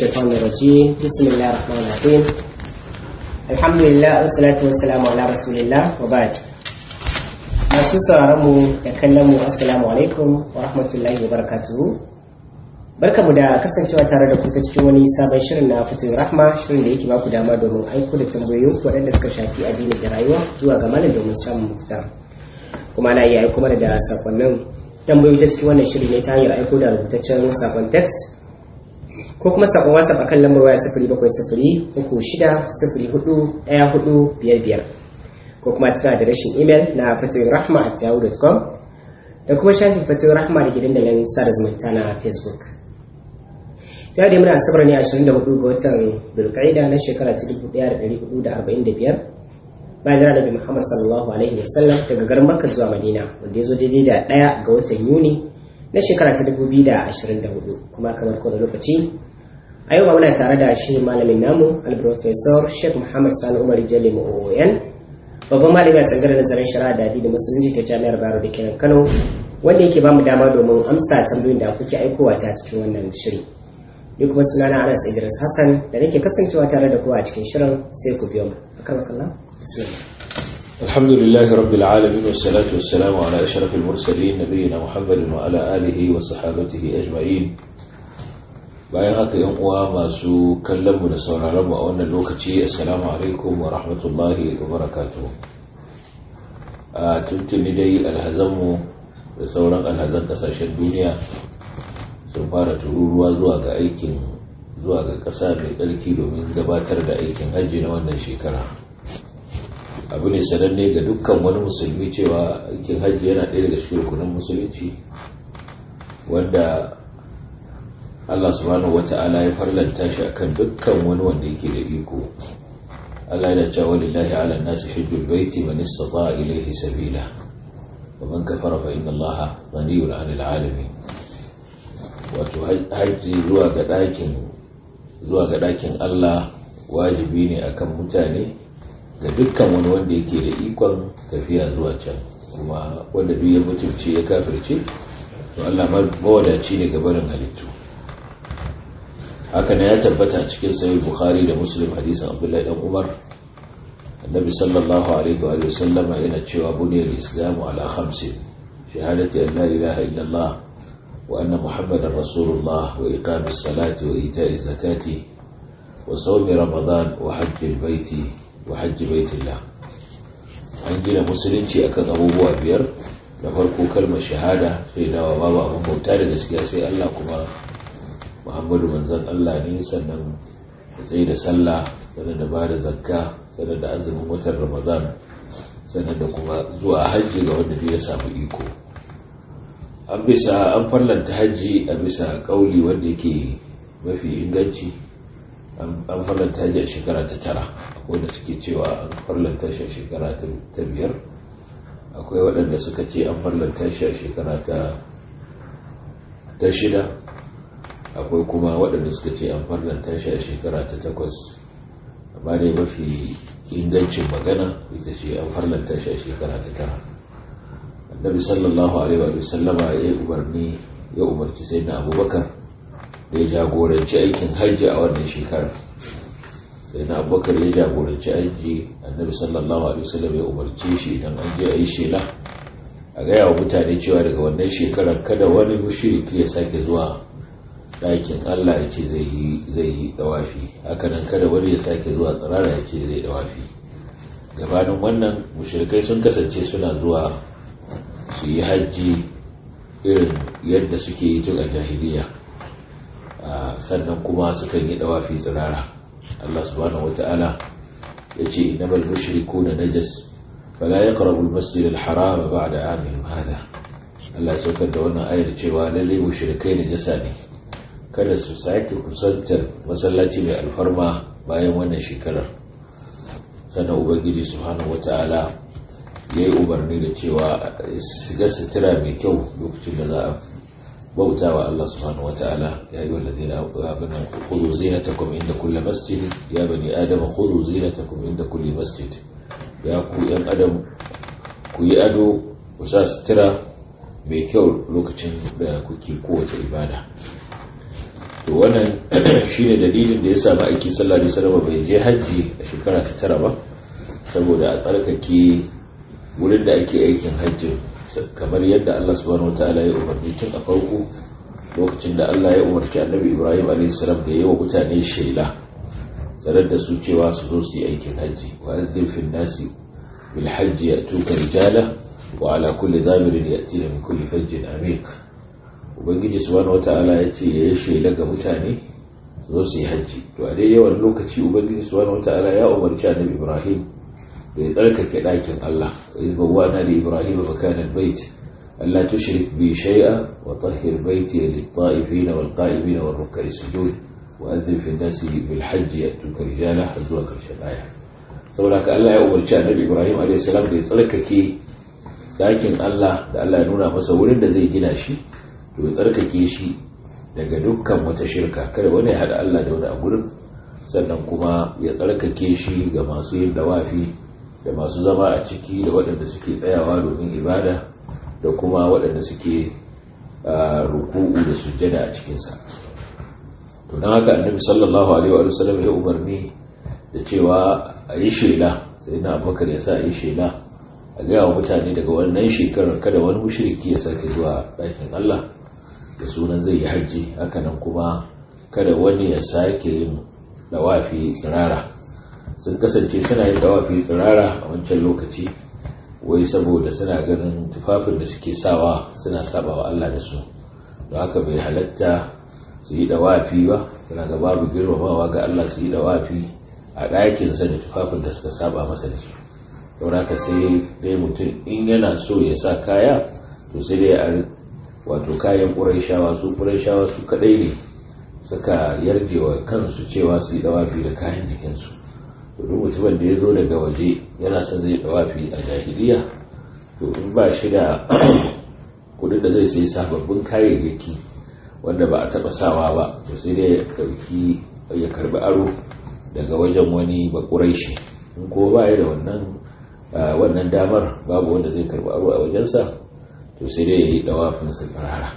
الشيطان الرجيم بسم الله الرحمن الرحيم الحمد لله والصلاة والسلام على رسول الله وبعد masu sauraron mu da kallon mu assalamu alaikum wa rahmatullahi wa barakatuhu barkamu da kasancewa tare da ku ta cikin wani sabon shirin na fitin rahma shirin da yake baku dama domin aiko da tambayoyin waɗanda suka shafi addini da rayuwa zuwa ga malam domin samun mafita kuma ana iya aiko mana da sakonnin tambayoyi ta cikin wannan shiri ne ta hanyar aiko da rubutaccen sakon text ko kuma sakon whatsapp akan lambar waya sifiri bakwai sifiri uku shida sifiri hudu ɗaya hudu biyar biyar ko kuma cikin adireshin imel na fatoyin rahma at yahoo.com da kuma shafin fatoyin rahma da ke dandalin sada zumunta na facebook ta da muna asabar ne 24 ga watan dulkaida na shekara ta 1445 bayan jira nabi muhammad sallallahu alaihi wasallam daga garin makka zuwa madina wanda ya zo daidai da ɗaya ga watan yuni na shekara ta 2024 kuma kamar kowane lokaci a yau muna tare da shi malamin namu al-professor sheikh muhammad sani umar jale mu'oyan babban malami a tsangarar nazarin shari'a da addinin musulunci ta jami'ar bayero da kenan kano wanda yake bamu dama domin amsa tambayoyin da kuke aikowa ta cikin wannan shiri ni kuma sunana anas idris hassan da nake kasancewa tare da kowa a cikin shirin sai ku biyo mu akan kallon bismillah الحمد لله رب العالمين والصلاة والسلام على أشرف المرسلين نبينا محمد وعلى آله وصحابته أجمعين bayan haka yan uwa masu kallon mu da sauraron mu a wannan lokaci assalamu alaikum wa rahmatullahi wa barakatuh a tuntuni dai alhazanmu da sauran alhazan kasashen duniya sun fara tururuwa zuwa ga aikin zuwa ga ƙasa mai tsarki domin gabatar da aikin hajji na wannan shekara abu ne sananne ga dukkan wani musulmi cewa aikin hajji yana ɗaya daga cikin rukunin musulunci wanda Allah subhanahu wata'ala ya farlanta shi akan dukkan wani wanda yake da iko Allah yana cewa lillahi ala nasi hajjul baiti man istata'a ilayhi sabila wa man kafara fa inna Allah ghaniyun 'anil 'alamin wato hajji zuwa ga dakin zuwa ga dakin Allah wajibi ne akan mutane ga dukkan wani wanda yake da ikon tafiya zuwa can kuma wanda duk ya mutunce ya kafirce to Allah mawadaci ne ga barin halittu haka ne ya tabbata a cikin sahih bukhari da muslim hadisin abdullahi dan umar annabi sallallahu alaihi wa sallam yana cewa buniyar islamu ala khamsin shahadati an la ilaha illallah wa anna muhammadar rasulullah wa iqamis salati wa ita'iz zakati wa sawmi ramadan wa hajjil baiti wa hajji baitillah an gina musulunci akan abubuwa biyar da farko kalmar shahada sai dawa babu abin bauta da gaskiya sai Allah kuma muhammadu manzan Allah ne sannan da tsaye da sallah sannan da ba da zakka sannan da azumin watan ramadan sannan da kuma zuwa hajji ga wanda ya samu iko an bisa an farlanta hajji a bisa kauli wanda yake mafi inganci an farlanta hajji a shekara ta tara wanda suke cewa an farlanta shi a shekara ta biyar akwai waɗanda suka ce an farlanta shi a shekara ta shida akwai kuma waɗanda suka ce an farlanta shi a shekara ta takwas amma dai mafi ingancin magana ita ce an farlanta shi a shekara ta tara annabi sallallahu alaihi wa sallama ya umarni ya umarci sai na abubakar da ya jagoranci aikin hajji a wannan shekarar sai na abubakar ya jagoranci aiki annabi sallallahu alaihi wasallam ya umarce shi idan an je a yi shela a gaya wa mutane cewa daga wannan shekarar kada wani mushriki ya sake zuwa ɗakin Allah ya ce zai yi dawafi hakanan kada wani ya sake zuwa tsirara ya ce zai dawafi gabanin wannan mushrikai sun kasance suna zuwa su yi hajji irin yadda suke yi tun a jahiliya sannan kuma sukan yi dawafi tsirara Allah subhanahu wata'ala ya ce innamal mushrikuna najas fala yaqrabu al-masjid al-haram ba'da amihim hada Allah ya saukar da wannan ayar cewa lalle mushrikai najasa ne kada su sake kusantar masallaci mai alfarma bayan wannan shekarar sannan ubangiji subhanahu wata'ala ya yi umarni da cewa shiga sutura mai kyau lokacin da za a bauta wa Allah subhanahu wata'ala ya yi wallazi na abinan kudu zinatakum inda kulle masjid ya bani adam kudu zinatakum inda kulle masjid ya ku yan adam ku yi ado ku sa sutura mai kyau lokacin da kuke kowace ibada to wannan shine dalilin da ya sa ma'aiki sallallahu alaihi wasallam bai je hajji a shekara ta tara ba saboda a tsarkake wurin da ake aikin hajji kamar yadda Allah subhanahu wataala ya umarni tun a farko lokacin da Allah ya umarci annabi Ibrahim a.s. da yi wa mutane shela tsarar da su cewa su zo su yi aikin hajji wa azzin fin nasi bil hajji ya tuka rijala wa ala kulli zamirin ya tina min kulli fajjin amik ubangiji subhanahu wata'ala ya ce ya yi shela ga mutane su zo su yi hajji to a daidai wani lokaci ubangiji subhanahu wata'ala ya umarci annabi Ibrahim da ya tsarkake ɗakin Allah wa izbawa na da Ibrahim makanan bait ألا تشرك بي شيئا وطهر بيتي للطائفين والقائمين والركع السجود وأذن في الناس بالحج يأتوك رجالا حزوا كالشبايا saboda ka Allah ya umarci annabi Ibrahim a.s. da ya tsarkake dakin Allah da Allah ya nuna masa wurin da zai gina shi to ya tsarkake shi daga dukkan wata shirka kada wani ya haɗa Allah da wani a gurin sannan kuma ya tsarkake shi ga masu yin dawafi da masu zama a ciki da waɗanda suke tsayawa domin ibada da kuma waɗanda suke ruku'u da sujjada a cikinsa to don haka annabi sallallahu alaihi wa sallam ya umarni da cewa a yi shela sai na abubakar ya sa a yi shela a gaya wa mutane daga wannan shekarar kada wani mushriki ya sake zuwa ɗakin allah da sunan zai yi hajji hakanan kuma kada wani ya sake yin dawafi tsirara sun kasance suna yin dawafi tsirara a wancan lokaci wai saboda suna ganin tufafin da suke sawa suna sabawa Allah da su don haka bai halatta su yi dawafi ba suna ga babu girmamawa ga Allah su yi dawafi a ɗakinsa da tufafin da suka saba masa da su saboda haka sai dai mutum in yana so ya sa kaya to sai dai a wato kayan ƙuraishawa su ƙuraishawa su kaɗai ne suka yarje wa kansu cewa su yi dawafi da kayan jikinsu duk mutumin da ya zo daga waje yana son zai dawafi a jahiliya to in ba shi da kudin da zai sai sababbin kayayyaki wanda ba a taba sawa ba to sai dai ya dauki ya karbi aro daga wajen wani bakuraishi in ko ba ya da wannan wannan damar babu wanda zai karbi aro a wajensa to sai dai ya yi dawafin sa tsirara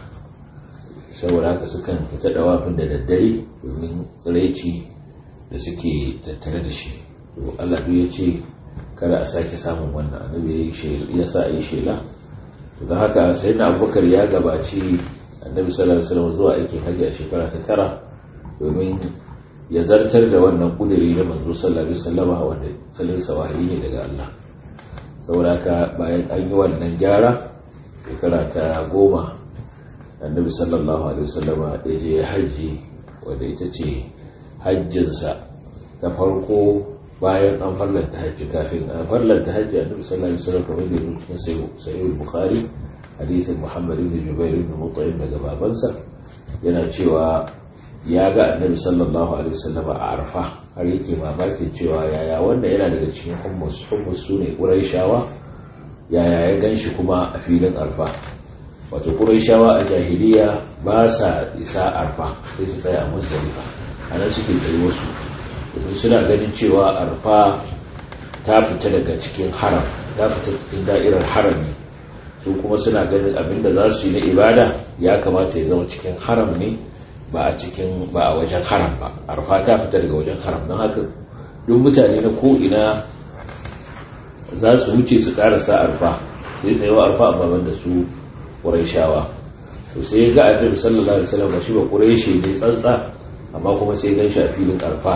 saboda haka sukan fita dawafin da daddare domin tsiraici da suke tattare da shi to Allah duk ya ce kada a sake samun wannan annabi ya sa a yi shela to don haka sai na abubakar ya gabaci annabi sallallahu alaihi wasallam zuwa aikin hajji a shekara ta tara domin ya zartar da wannan kudiri na manzo sallallahu alaihi wasallama wanda salin sawahi ne daga Allah saboda haka bayan an yi wannan gyara shekara ta goma annabi sallallahu alaihi wasallama ya je hajji wanda ita ce hajjinsa ta farko bayan an farlanta hajji kafin an farlanta hajji annabi sallallahu alaihi wasallam kamar da cikin sahih bukhari hadisin muhammad ibn jubair ibn mut'im daga babansa yana cewa ya ga annabi sallallahu alaihi wasallam a arfa har yake mamakin cewa yaya wanda yana daga cikin hummus hummus sune quraishawa yaya ya ganshi kuma a filin arfa wato quraishawa a jahiliya ba sa isa arfa sai su tsaya a muzdalifa anan suke tsaye wasu domin suna ganin cewa arfa ta fita daga cikin haram ta fita cikin da'irar harami su kuma suna ganin abinda za su yi na ibada ya kamata ya zama cikin haram ne ba a cikin ba a wajen haram ba arfa ta fita daga wajen haram don haka duk mutane na ko'ina za su wuce su karasa arfa sai tsayawa arfa amma banda su ƙuraishawa to sai ga annabi sallallahu alaihi wasallam shi ba ƙuraishi ne tsantsa amma kuma sai gan shi a filin arfa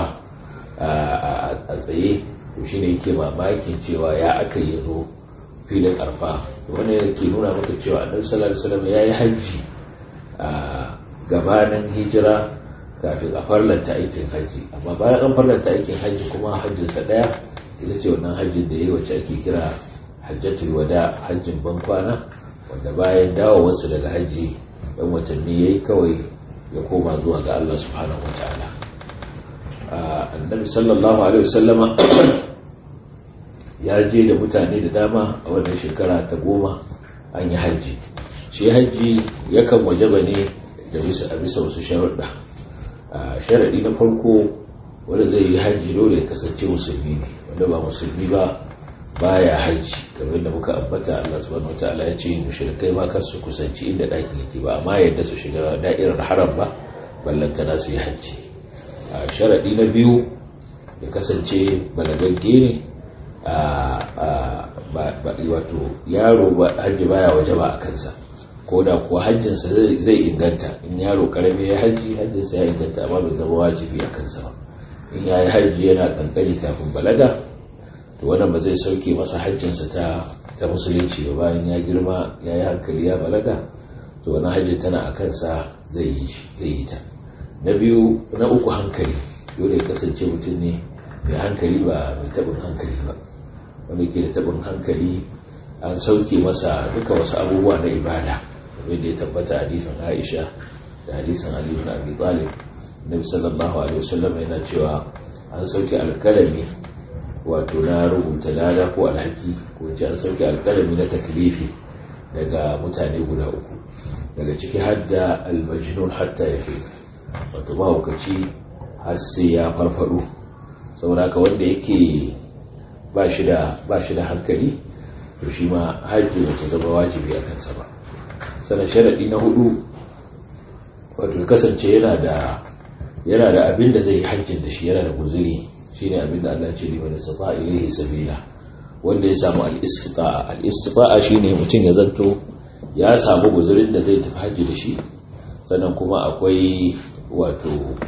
a tsaye to shine yake mamakin cewa ya aka yi zo filin arfa wani yake nuna maka cewa annabi sallallahu alaihi wasallam ya yi hajji a gabanin hijira kafin a farlanta aikin hajji amma bayan an farlanta aikin hajji kuma hajjinsa daya ita ce wannan hajjin da ya yi wacce ake kira hajjatul wada hajjin bankwana wanda bayan dawowarsa daga hajji dan watanni ya yi kawai ya koma zuwa ga Allah subhanahu wa ta'ala annabi sallallahu alaihi wasallama ya je da mutane da dama a wannan shekara ta goma an yi hajji shi hajji yakan wajaba ne da bisa a bisa wasu sharuɗa sharaɗi na farko wanda zai yi hajji dole ya kasance musulmi ne wanda ba musulmi ba baya hajji kamar da muka ambata Allah subhanahu wataala ya ce mushrikai ma kar su kusanci inda ɗakin yake ba amma yadda su shiga da'irar haram ba ballantana su yi hajji a sharaɗi na biyu ya kasance balagagge ne wato yaro hajji baya waje ba a kansa ko da kuwa hajjinsa zai inganta in yaro karami ya hajji hajjinsa ya inganta amma bai zama wajibi a kansa ba in ya yi hajji yana kankani kafin balaga to wannan ba zai sauke masa hajjinsa ta ta musulunci ba bayan ya girma ya yi hankali ya balaga to wani hajji tana a kansa zai yi ta na biyu na uku hankali dole ya kasance mutum ne mai hankali ba mai taɓin hankali ba wanda ke da taɓin hankali an sauke masa duka wasu abubuwa na ibada wanda ya tabbata hadisin aisha da hadisin ali ibn abi talib nabi sallallahu alaihi wasallam yana cewa an sauke alkalami wato na rubuta lada ko alhaki ko ce an sauke alkalami na taklifi daga mutane guda uku daga ciki hadda almajnun hatta ya fi wato mahaukaci har sai ya farfado saboda wanda yake ba shi da hankali to shi ma hajji ba ta zama wajibi a kansa ba sannan sharaɗi na hudu wato kasance yana da yana da abin da zai yi hajjin da shi yana da guzuri shine abin da Allah ce liman istata ilaihi sabila wanda ya samu al-istita'a al-istita'a shine mutum ya zanto ya samu guzurin da zai tafi hajji da shi sannan kuma akwai wato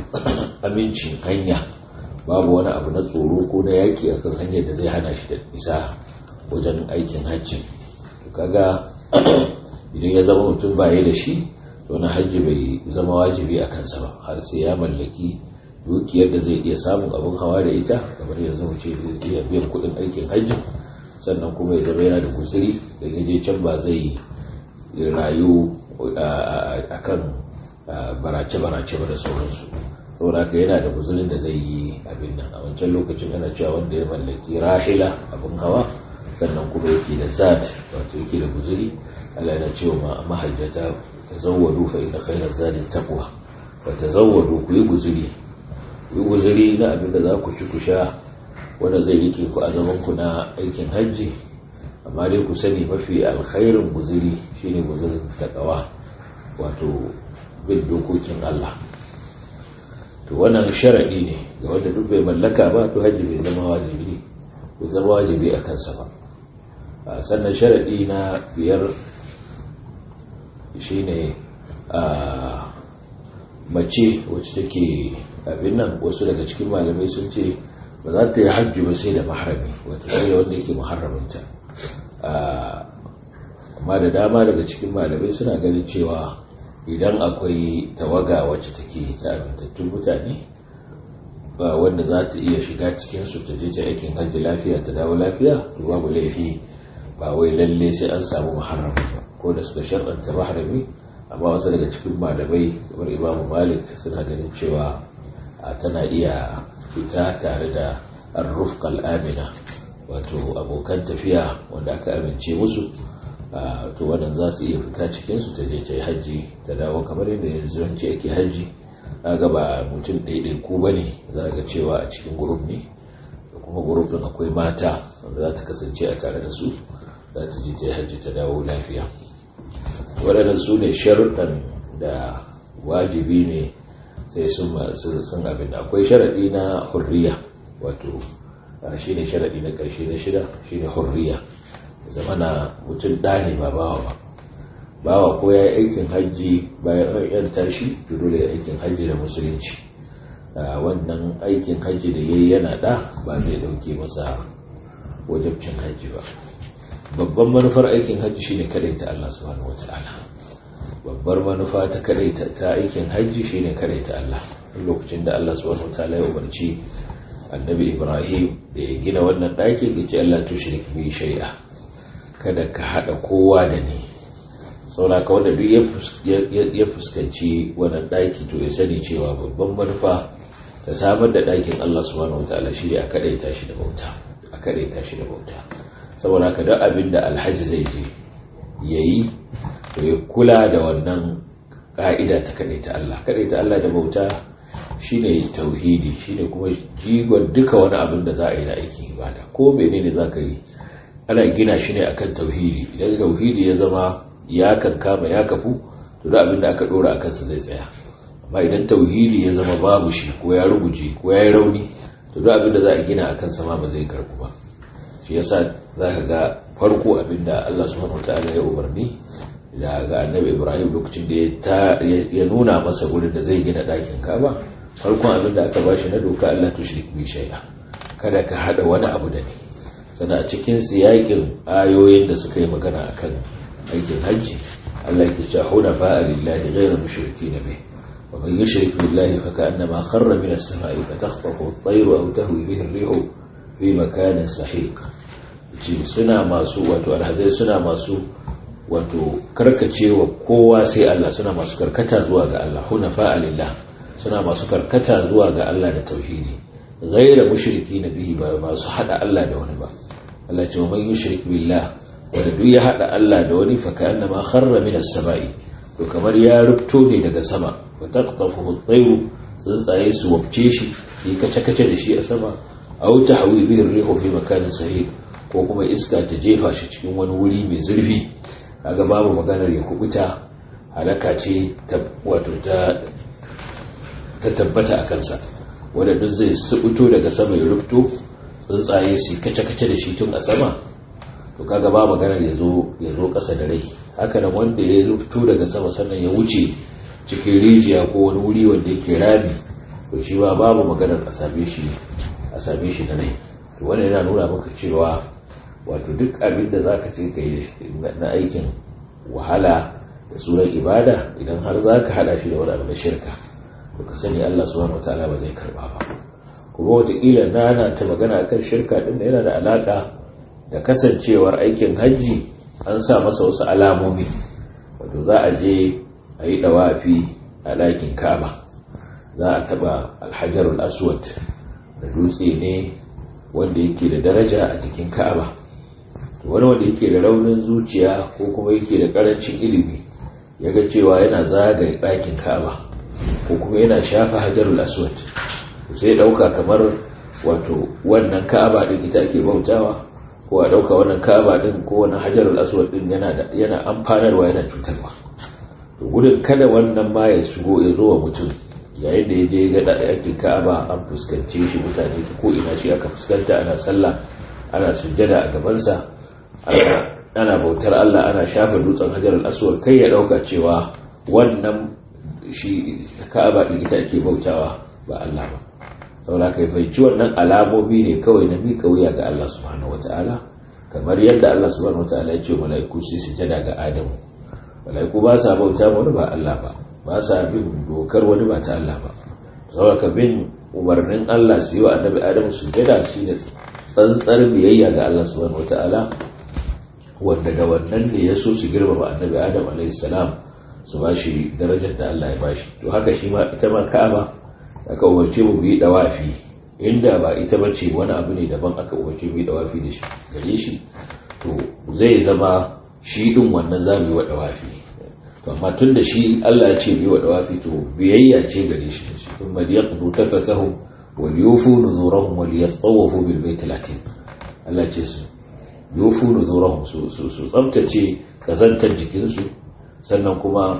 amincin hanya babu wani abu na tsoro ko na yaki akan hanyar da zai hana shi da isa wajen aikin hajji kaga idan ya zama mutum baye da shi to na hajji bai zama wajibi a kansa ba har sai ya mallaki dukiyar da zai iya samun abin hawa da ita kamar yanzu mu ce zai iya biyan kuɗin aikin hajji sannan kuma ya zama yana da guzuri da ya je can ba zai rayu a kan barace-barace ba da sauransu saboda haka yana da guzurin da zai yi abin nan a wancan lokacin ana cewa wanda ya mallaki rahila abin hawa sannan kuma yake da zat wato yake da guzuri Allah yana cewa mahajjata tazawwadu fa inna khayra zadi taqwa fa tazawwadu ku yi guzuri ku yi guzuri na abin da za ku ci ku sha wanda zai rike ku a zaman ku na aikin hajji amma dai ku sani mafi alkhairin guzuri shine guzurin taqwa wato bin dokokin Allah to wannan sharadi ne ga wanda duk bai mallaka ba to hajji bai zama wajibi bai zama wajibi a kansa ba sannan sharadi na biyar shine a mace wacce take abin nan wasu daga cikin malamai sun ce ba za ta yi hajji ba sai da maharami wata sai da wanda yake maharaminta amma da dama daga cikin malamai suna ganin cewa idan akwai tawaga wacce take ta amintattun mutane ba wanda za ta iya shiga cikinsu ta je ta aikin hajji lafiya ta dawo lafiya to babu laifi ba wai lalle sai an samu maharami ba ko da suka sharɗanta maharami amma wasu daga cikin malamai kamar imamu malik suna ganin cewa tana iya fita tare da arrufqal amina wato abokan tafiya wanda aka amince musu to wannan za su iya fita cikinsu ta je ta yi hajji ta dawo kamar yadda yanzu yanci ake hajji ga ba mutum ɗaiɗai ko ba ne za ga cewa a cikin gurup ne da kuma gurup ɗin akwai mata wanda za ta kasance a tare da su za ta je ta yi hajji ta dawo lafiya waɗannan su ne sharuɗan da wajibi ne sai sun abin da akwai sharaɗi na hurriya wato shi ne sharaɗi na ƙarshe na shida shi ne hurriya zama na mutum ɗani ba bawa ba bawa ko ya yi aikin hajji bayan an yan tashi to dole ya aikin hajji da musulunci wannan aikin hajji da ya yi yana ɗa ba zai ɗauke masa wajabcin hajji ba babban manufar aikin hajji shine kadaita Allah subhanahu wata'ala babbar manufa ta kadaita ta aikin hajji shine kadaita Allah lokacin da Allah subhanahu wata'ala ya umarci annabi Ibrahim da ya gina wannan ɗakin ya ce Allah tushrik bi shay'a kada ka hada kowa da ni saboda ka wanda duk ya fuskanci wannan ɗaki to ya sani cewa babban manufa ta samar da ɗakin Allah subhanahu wata'ala shine a kadaita shi da bauta a kadaita shi da bauta saboda haka duk abin da alhaji zai je ya yi to ya kula da wannan ƙa'ida ta kaɗai ta Allah kaɗai ta Allah da bauta shine tauhidi shine kuma jigon duka wani abin da za a yi na aikin ibada ko menene za ka yi ana gina shi ne akan tauhidi idan tauhidi ya zama ya kankama ya kafu to da abin da aka ɗora a kansa zai tsaya amma idan tauhidi ya zama babu shi ko ya ruguje ko ya yi rauni to duk abin da za a gina akan sama ba zai karbu ba shi yasa za ka ga farko abin da Allah subhanahu wataala ya umarni da ga annabi Ibrahim lokacin da ya nuna masa gurin da zai gina ɗakin Ka'aba farkon abin da aka bashi na doka Allah tushrik bi shay'a kada ka hada wani abu da ni sannan a cikin siyakin ayoyin da suka yi magana akan aikin hajji Allah ke cewa hunafa lillahi ghayra mushrikeen bih wa man yushrik billahi fa ka'annama kharra min as-sama'i fa takhtafu at-tayru aw tahwi bihi ar-rihu fi makanin sahiq ce suna masu wato alhazai suna masu wato karkacewa kowa sai Allah suna masu karkata zuwa ga Allah hunafa lillah suna masu karkata zuwa ga Allah da tauhidi ghayra mushrikeen bihi ba masu hada Allah da wani ba Allah ce man yushrik billah wanda duk ya hada Allah da wani fa ka'annama kharra min as-sama'i to kamar ya rubto ne daga sama wa taqtafuhu at-tayru tsuntsaye su wabce shi su yi kace-kace da shi a sama aw tahwi bihi ar-rihu fi makanin sahih ko kuma iska ta jefa shi cikin wani wuri mai zurfi kaga babu maganar ya kubuta halaka ce ta wato ta ta tabbata a kansa wanda duk zai subuto daga sama ya rubto tsuntsaye su kace-kace da shi tun a sama to kaga ba maganar ya zo ya zo ƙasa da rai haka nan wanda ya rubto daga sama sannan ya wuce cikin rijiya ko wani wuri wanda yake rami to shi ba babu maganar a same shi a same shi da rai to wannan yana nuna maka cewa wato duk abin da zaka ce kai na aikin wahala da sunan ibada idan har zaka hada shi da wani abu na shirka to ka sani Allah subhanahu wataala ba zai karba ba kuma wataƙila na ta magana akan shirka din da yana da alaka da kasancewar aikin hajji an sa masa wasu alamomi wato za a je a yi dawafi a ɗakin ka'aba za a taɓa alhajarul aswad da dutse ne wanda yake da daraja a jikin ka'aba wani wanda yake da raunin zuciya ko kuma yake da ƙarancin ilimi ya ga cewa yana zagaye ɗakin ka'aba ko kuma yana shafa hajarul aswad sai ɗauka kamar wato wannan ka'aba ɗin ita ake bautawa ko a ɗauka wannan ka'aba ɗin ko wannan hajarul aswad ɗin yana amfanarwa yana cutarwa to gudun kada wannan ma ya shigo ya zo wa mutum yayin da ya je ga ɗakin ka'aba an fuskance shi mutane ko ina shi aka fuskanta ana sallah ana sujjada a gabansa ana bautar Allah ana shafa dutsen hajar al-aswad kai ya dauka cewa wannan shi ka'aba din ita ake bautawa ba Allah ba saboda kai fahimci wannan alamomi ne kawai na miƙa wuya ga Allah subhanahu wataala kamar yadda Allah subhanahu wataala ya ce mala'iku su sujjada ga Adamu mala'iku ba sa bauta wani ba Allah ba ba sa bin dokar wani ba ta Allah ba saboda ka bin umarnin Allah su yi wa annabi Adamu sujjada shi ne tsantsar biyayya ga Allah subhanahu wataala wanda da wannan ne ya so su girmama annabi adam alaihissalam su ba shi darajar da Allah ya ba shi to haka shi ma ita ma ka'aba aka umarce mu yi dawafi inda ba ita ba ce wani abu ne daban aka umarce mu yi dawafi da shi gare shi to zai zama shi din wannan za mu yi wa dawafi to amma tun da shi Allah ya ce mu yi wa dawafi to biyayya ce gare shi kuma liyaqdu tafathahum wal yufu nuzurahum wal yatawafu bil bait latin Allah ce su yofu nuzurahum su su tsabtace kazantar jikinsu sannan kuma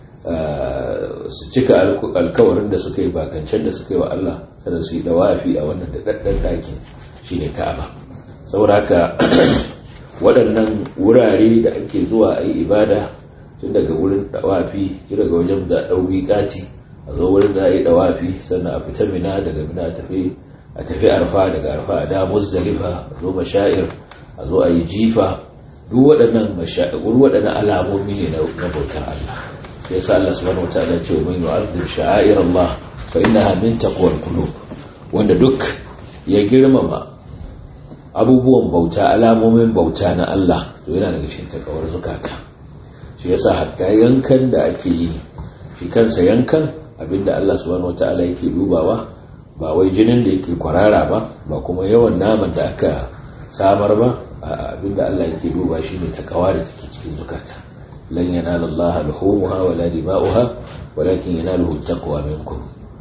su cika alkawarin da suka yi bakancen da suka yi wa Allah sannan su yi dawafi a wannan da daddan dakin shine Ka'aba saboda haka waɗannan wurare da ake zuwa a yi ibada tun daga wurin dawafi tun daga wajen da ɗauki kati a zo wurin da a yi dawafi sannan a fita mina daga mina a tafi a tafi arfa daga arfa a da muzdalifa a zo mashair a zo a yi jifa duk waɗannan mashaƙur waɗannan alamomi ne na bautar Allah ya sa Allah subhanahu wa ta'ala ce wa man yu'azzim sha'air Allah fa innaha min taqwal qulub wanda duk ya girmama abubuwan bauta alamomin bauta na Allah to yana daga cikin takawar zukata shi yasa hatta yankan da ake yi shi kansa yankan abinda Allah subhanahu wa ta'ala yake dubawa ba wai jinin da yake kwarara ba ba kuma yawan naman da aka samar ba abinda Allah yake duba shine takawa da take cikin zukata lan yanala Allah luhumuha wala dima'uha walakin yanaluhu taqwa minkum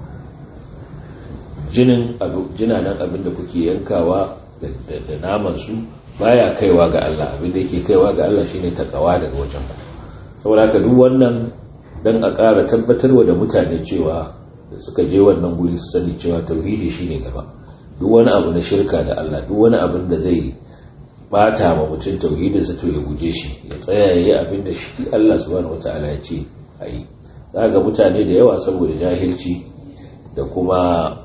jinin abu jinanan abinda kuke yankawa da naman su baya kaiwa ga Allah abinda yake kaiwa ga Allah shine takawa daga wajen ku saboda haka duk wannan don a ƙara tabbatarwa da mutane cewa da suka je wannan guri su sani cewa tauhidi shine gaba duk wani abu na shirka da Allah duk wani abin da zai bata ma mutum tauhidinsa to ya guje shi ya tsaya yayi abin da shi Allah subhanahu wataala ya ce a yi ga mutane da yawa saboda jahilci da kuma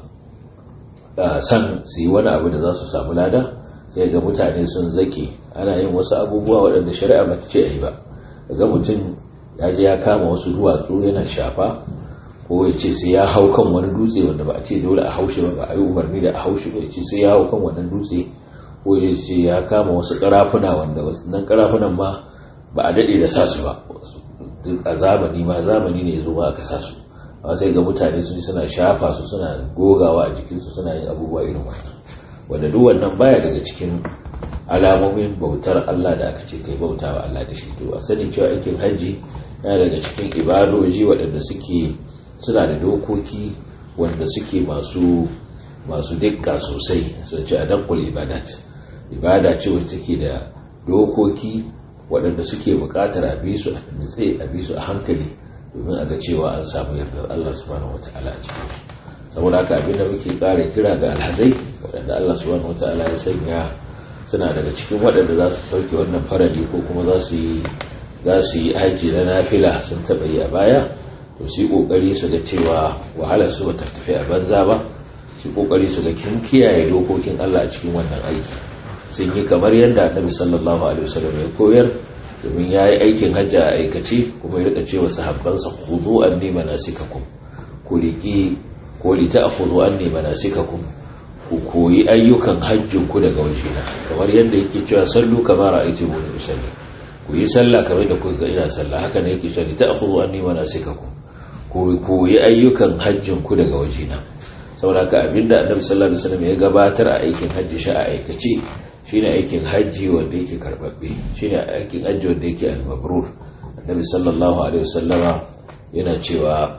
san su yi wani abu da za su samu lada sai ga mutane sun zake ana yin wasu abubuwa waɗanda shari'a ba ta ce a yi ba ga mutum ya je ya kama wasu duwatsu yana shafa ko ya ce sai ya hau kan wani dutse wanda ba a ce dole a haushe ba ba a yi umarni da a haushe ba ya ce sai ya hau kan wannan dutse ko ya ce ya kama wasu karafuna wanda nan karafunan ma ba a daɗe da sa su ba a zamani ma zamani ne ya zo ma aka sa su amma sai ga mutane sun suna shafa su suna gogawa a jikinsu suna yin abubuwa irin wannan wanda duk wannan baya daga cikin alamomin bautar Allah da aka ce kai bauta wa Allah da shi to a sani cewa aikin hajji yana daga cikin ibadoji waɗanda suke suna da dokoki wanda suke masu masu dikka sosai sun ce a dankul ibadat ibada ce wacce take da dokoki waɗanda suke buƙatar a bi su a nutse a bi su a hankali domin a ga cewa an samu yardar Allah subhanahu wata'ala a cikin su saboda haka abin da muke ƙara kira ga alhazai waɗanda Allah subhanahu wata'ala ya sanya suna daga cikin waɗanda za su sauke wannan farali ko kuma za su yi za su yi haji na nafila sun taɓa yi a baya to su yi ƙoƙari su ga cewa wahalar su ba ta tafi a banza ba su yi ƙoƙari su ga kin kiyaye dokokin Allah a cikin wannan aiki sun yi kamar yadda annabi sallallahu alaihi wasallam ya koyar domin ya yi aikin hajji a aikace kuma ya rika cewa sahabbansa khudhu anni manasikakum ku riki ko li ta'khudhu anni manasikakum ku koyi ayyukan hajjin ku daga wajena kamar yadda yake cewa sallu kama ra'aytumuni usalli ku yi sallah kamar da kuka ga ina sallah haka ne yake cewa li ta'khudhu anni manasikakum ku koyi ayyukan hajjin ku daga wajena saboda ka abinda annabi sallallahu alaihi wasallam ya gabatar a aikin hajji shi a aikace shine aikin hajji wanda yake karbabbe shine aikin hajji wanda yake al-mabrur annabi sallallahu alaihi wasallama yana cewa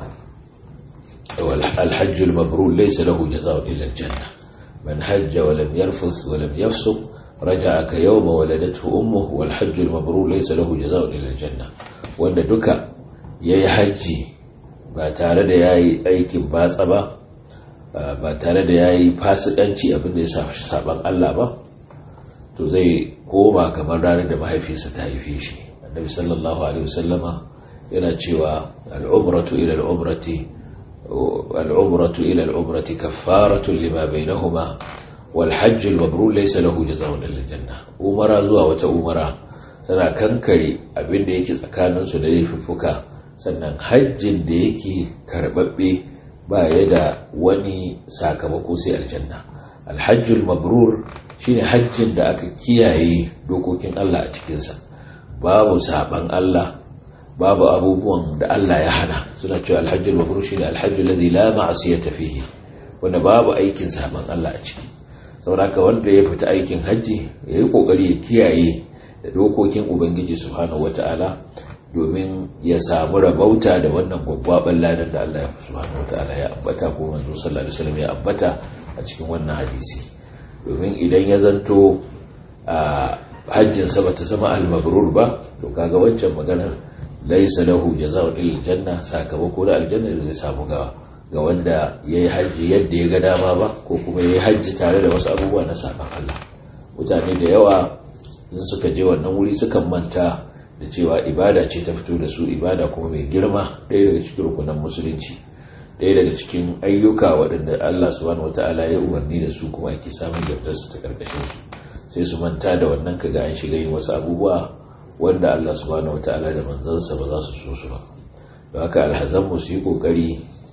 al-hajj al-mabrur laysa lahu jazaa'un illa al-janna man hajja wa lam yarfuth wa lam yafsuq raja'a ka yawma waladathu ummuhu wal hajj al-mabrur laysa lahu jazaa'un illa al-janna wanda duka yayi hajji ba tare da yayi aikin batsa ba ba tare da yayi fasikanci abin da ya sa saban Allah ba to zai koma kamar ranar da mahaifiyarsa ta haife shi annabi sallallahu alaihi wasallama yana cewa al'umratu ila al'umrati al'umratu ila al'umrati kaffaratu lima bainahuma wal hajj al mabrur laysa lahu jazaa'un illa janna umara zuwa wata umara tana kankare abin da yake tsakanin su da laifuffuka sannan hajjin da yake karbabbe ba ya da wani sakamako sai aljanna al hajj al mabrur shine hajjin da aka kiyaye dokokin Allah a cikinsa babu saban Allah babu abubuwan da Allah ya hana suna cewa alhajjul mabrur shine alhajjul ladhi la ma'siyata fihi wanda babu aikin saban Allah a ciki saboda wanda ya fita aikin hajji yayi kokari ya kiyaye da dokokin ubangiji subhanahu wataala domin ya samu rabauta da wannan gwaggwaban ladan da Allah subhanahu wataala ya ambata ko manzo sallallahu alaihi wasallam ya ambata a cikin wannan hadisi domin idan ya zanto a hajjinsa ba ta zama almabrur ba to kaga wancan maganar laisa lahu jazaa'un illa janna sakamako da aljanna da zai samu ga ga wanda yayi hajji yadda ya ga dama ba ko kuma yayi hajji tare da wasu abubuwa na saban Allah mutane da yawa in suka je wannan wuri sukan manta da cewa ibada ce ta fito da su ibada kuma mai girma ɗaya daga cikin rukunan musulunci ɗaya daga cikin ayyuka waɗanda Allah subhanahu wata'ala ya umarni da su kuma ake samun yardarsu ta ƙarƙashin su sai su manta da wannan kaga an shiga yin wasu abubuwa wanda Allah subhanahu wata'ala da manzansa ba za su so su ba don haka alhazanmu su yi ƙoƙari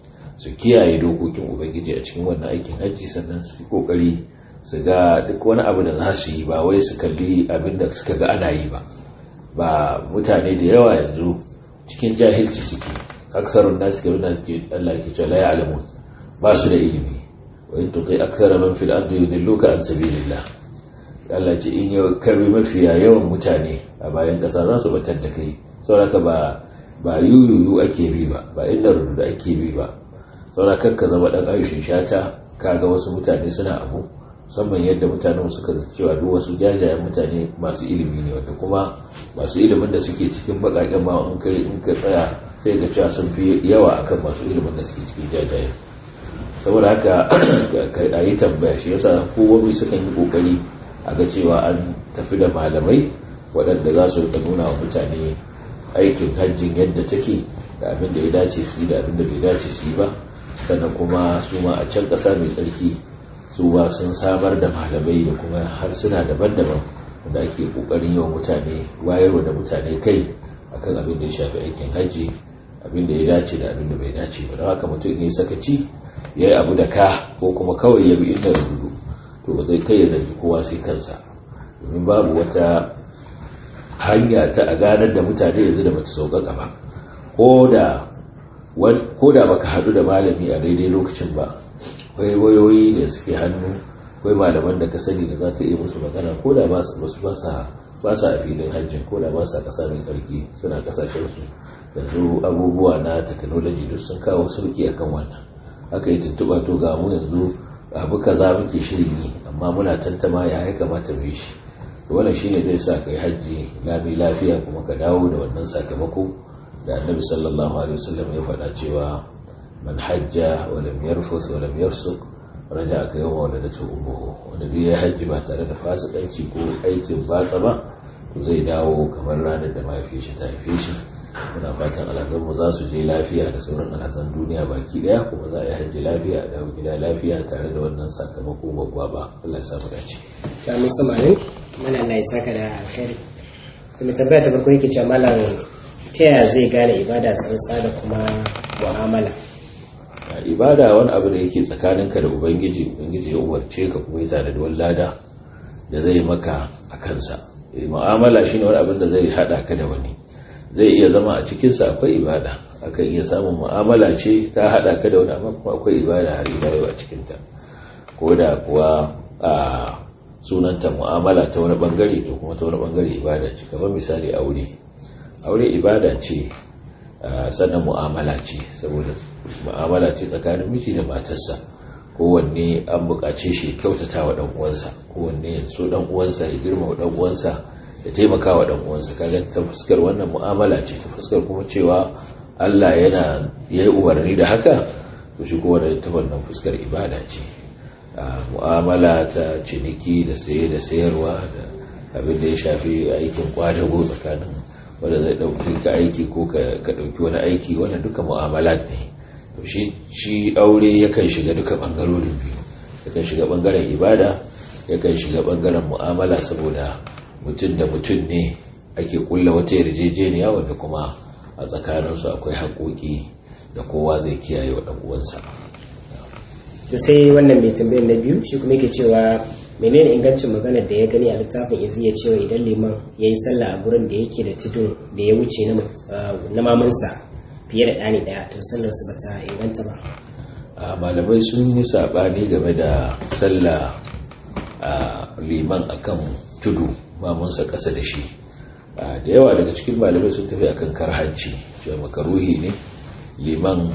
su kiyaye dokokin ubangiji a cikin wannan aikin hajji sannan su yi ƙoƙari su ga duk wani abu da za su yi ba wai su kalli abin da suka ga ana yi ba ba mutane da yawa yanzu cikin jahilci suke aksarun nasu ga wanda suke Allah ke cewa la ya'lamun ba su da ilimi wa in tuti aksara man fil ardi yudilluka an sabilillah Allah ce in yau karbi mafiya yawan mutane a bayan kasa za su batar da kai saboda ba ba yuyuyu ake bi ba ba inda rudu ake bi ba saboda ka zama dan aishin shata kaga wasu mutane suna abu musamman yadda mutanen suka zata cewa duk wasu jajayen mutane masu ilimi ne wanda kuma masu ilimin da suke cikin baƙaƙen ma in kai in ka tsaya sai ga cewa sun fi yawa akan masu ilimin da suke cikin jajayen saboda haka a yi tambaya shi yasa kowa sukan yi kokari a ga cewa an tafi da malamai waɗanda za su rika nuna wa mutane aikin hajjin yadda take da abin da ya dace su yi da abin da bai dace su yi ba sannan kuma su ma a can ƙasa mai tsarki su ba sun samar da malamai da kuma harsuna daban-daban da ake ƙoƙarin yawan mutane wayarwa da mutane kai akan abin da ya shafi aikin hajji abin da ya dace da abin da bai dace ba don haka mutum ne sakaci ya yi abu da ka ko kuma kawai ya bi inda rubutu to ba zai kai ya zargi kowa sai kansa domin babu wata hanya ta a ganar da mutane yanzu da bata sauƙaƙa ba ko da baka haɗu da malami a daidai lokacin ba akwai wayoyi da suke hannu akwai malaman da ka sani da za ka iya musu magana ko da ba su ba sa a filin hajjin ko da ba sa ƙasa mai tsarki suna ƙasashensu yanzu abubuwa na technology duk sun kawo sauki akan wannan aka yi tuntuɓa to ga mu yanzu abu kaza muke shirin yi amma muna tantama ya ya kamata mu yi shi wannan shine zai sa kai hajji lami lafiya kuma ka dawo da wannan sakamako da annabi sallallahu alaihi wasallam ya faɗa cewa man hajja wa lam yarfus wa lam yafsuq raja ka yawma waladatu ummuhu wanda duk ya hajji ba tare da fasikanci ko aikin batsa ba to zai dawo kamar ranar da mahaifiyar shi ta haife shi muna fatan alhazanmu za su je lafiya da sauran alhazan duniya baki daya kuma za a yi hajji lafiya a dawo gida lafiya tare da wannan sakamako babba ba Allah ya samu dace ta musu malin mana Allah ya saka da alkhairi to mai tambaya ta farko yake cewa malam ta yaya zai gane ibada tsantsa da kuma mu'amala ibada wani abu da yake tsakaninka da ubangiji ubangiji ya umarce ka kuma ya da wani lada da zai maka a kansa mu'amala shine wani abin da zai hada ka da wani zai iya zama a cikinsa akwai ibada akan iya samun mu'amala ce ta haɗa ka da wani amma kuma akwai ibada har ila yau a cikinta ko da kuwa a sunanta mu'amala ta wani bangare to kuma ta wani bangare ibada ce kamar misali aure aure ibada ce sannan mu'amala ce saboda mu'amala ce tsakanin miji da matarsa kowanne an buƙace shi kyautata wa ɗan uwansa kowanne ya so ɗan uwansa ya girma ɗan uwansa ya taimaka wa ɗan uwansa kaga ta fuskar wannan mu'amala ce ta fuskar kuma cewa Allah yana ya yi umarni da haka to shi kuma da ta wannan fuskar ibada ce mu'amala ta ciniki da saye da sayarwa da abin da ya shafi aikin kwadago tsakanin wanda zai ɗauki ka aiki ko ka ɗauki wani aiki wannan duka mu'amala ne to shi aure yakan shiga duka ɓangarorin biyu yakan shiga ɓangaren ibada yakan shiga ɓangaren mu'amala saboda mutum da mutum ne ake kulla wata yarjejeniya wanda kuma a tsakaninsu akwai haƙoƙi da kowa zai kiyaye wa uwansa. da sai wannan mai tambayar na biyu shi kuma yake cewa menene ingancin maganar da ya gani a littafin izi ya cewa idan liman ya yi sallah a gurin da yake da tudun da ya wuce na mamansa fiye da ɗani ɗaya to sallar su bata inganta ba malamai sun yi saɓani game da sallah liman akan tudu mamansa ƙasa da shi da yawa daga cikin malamai sun tafi akan karhanci cewa makaruhi ne liman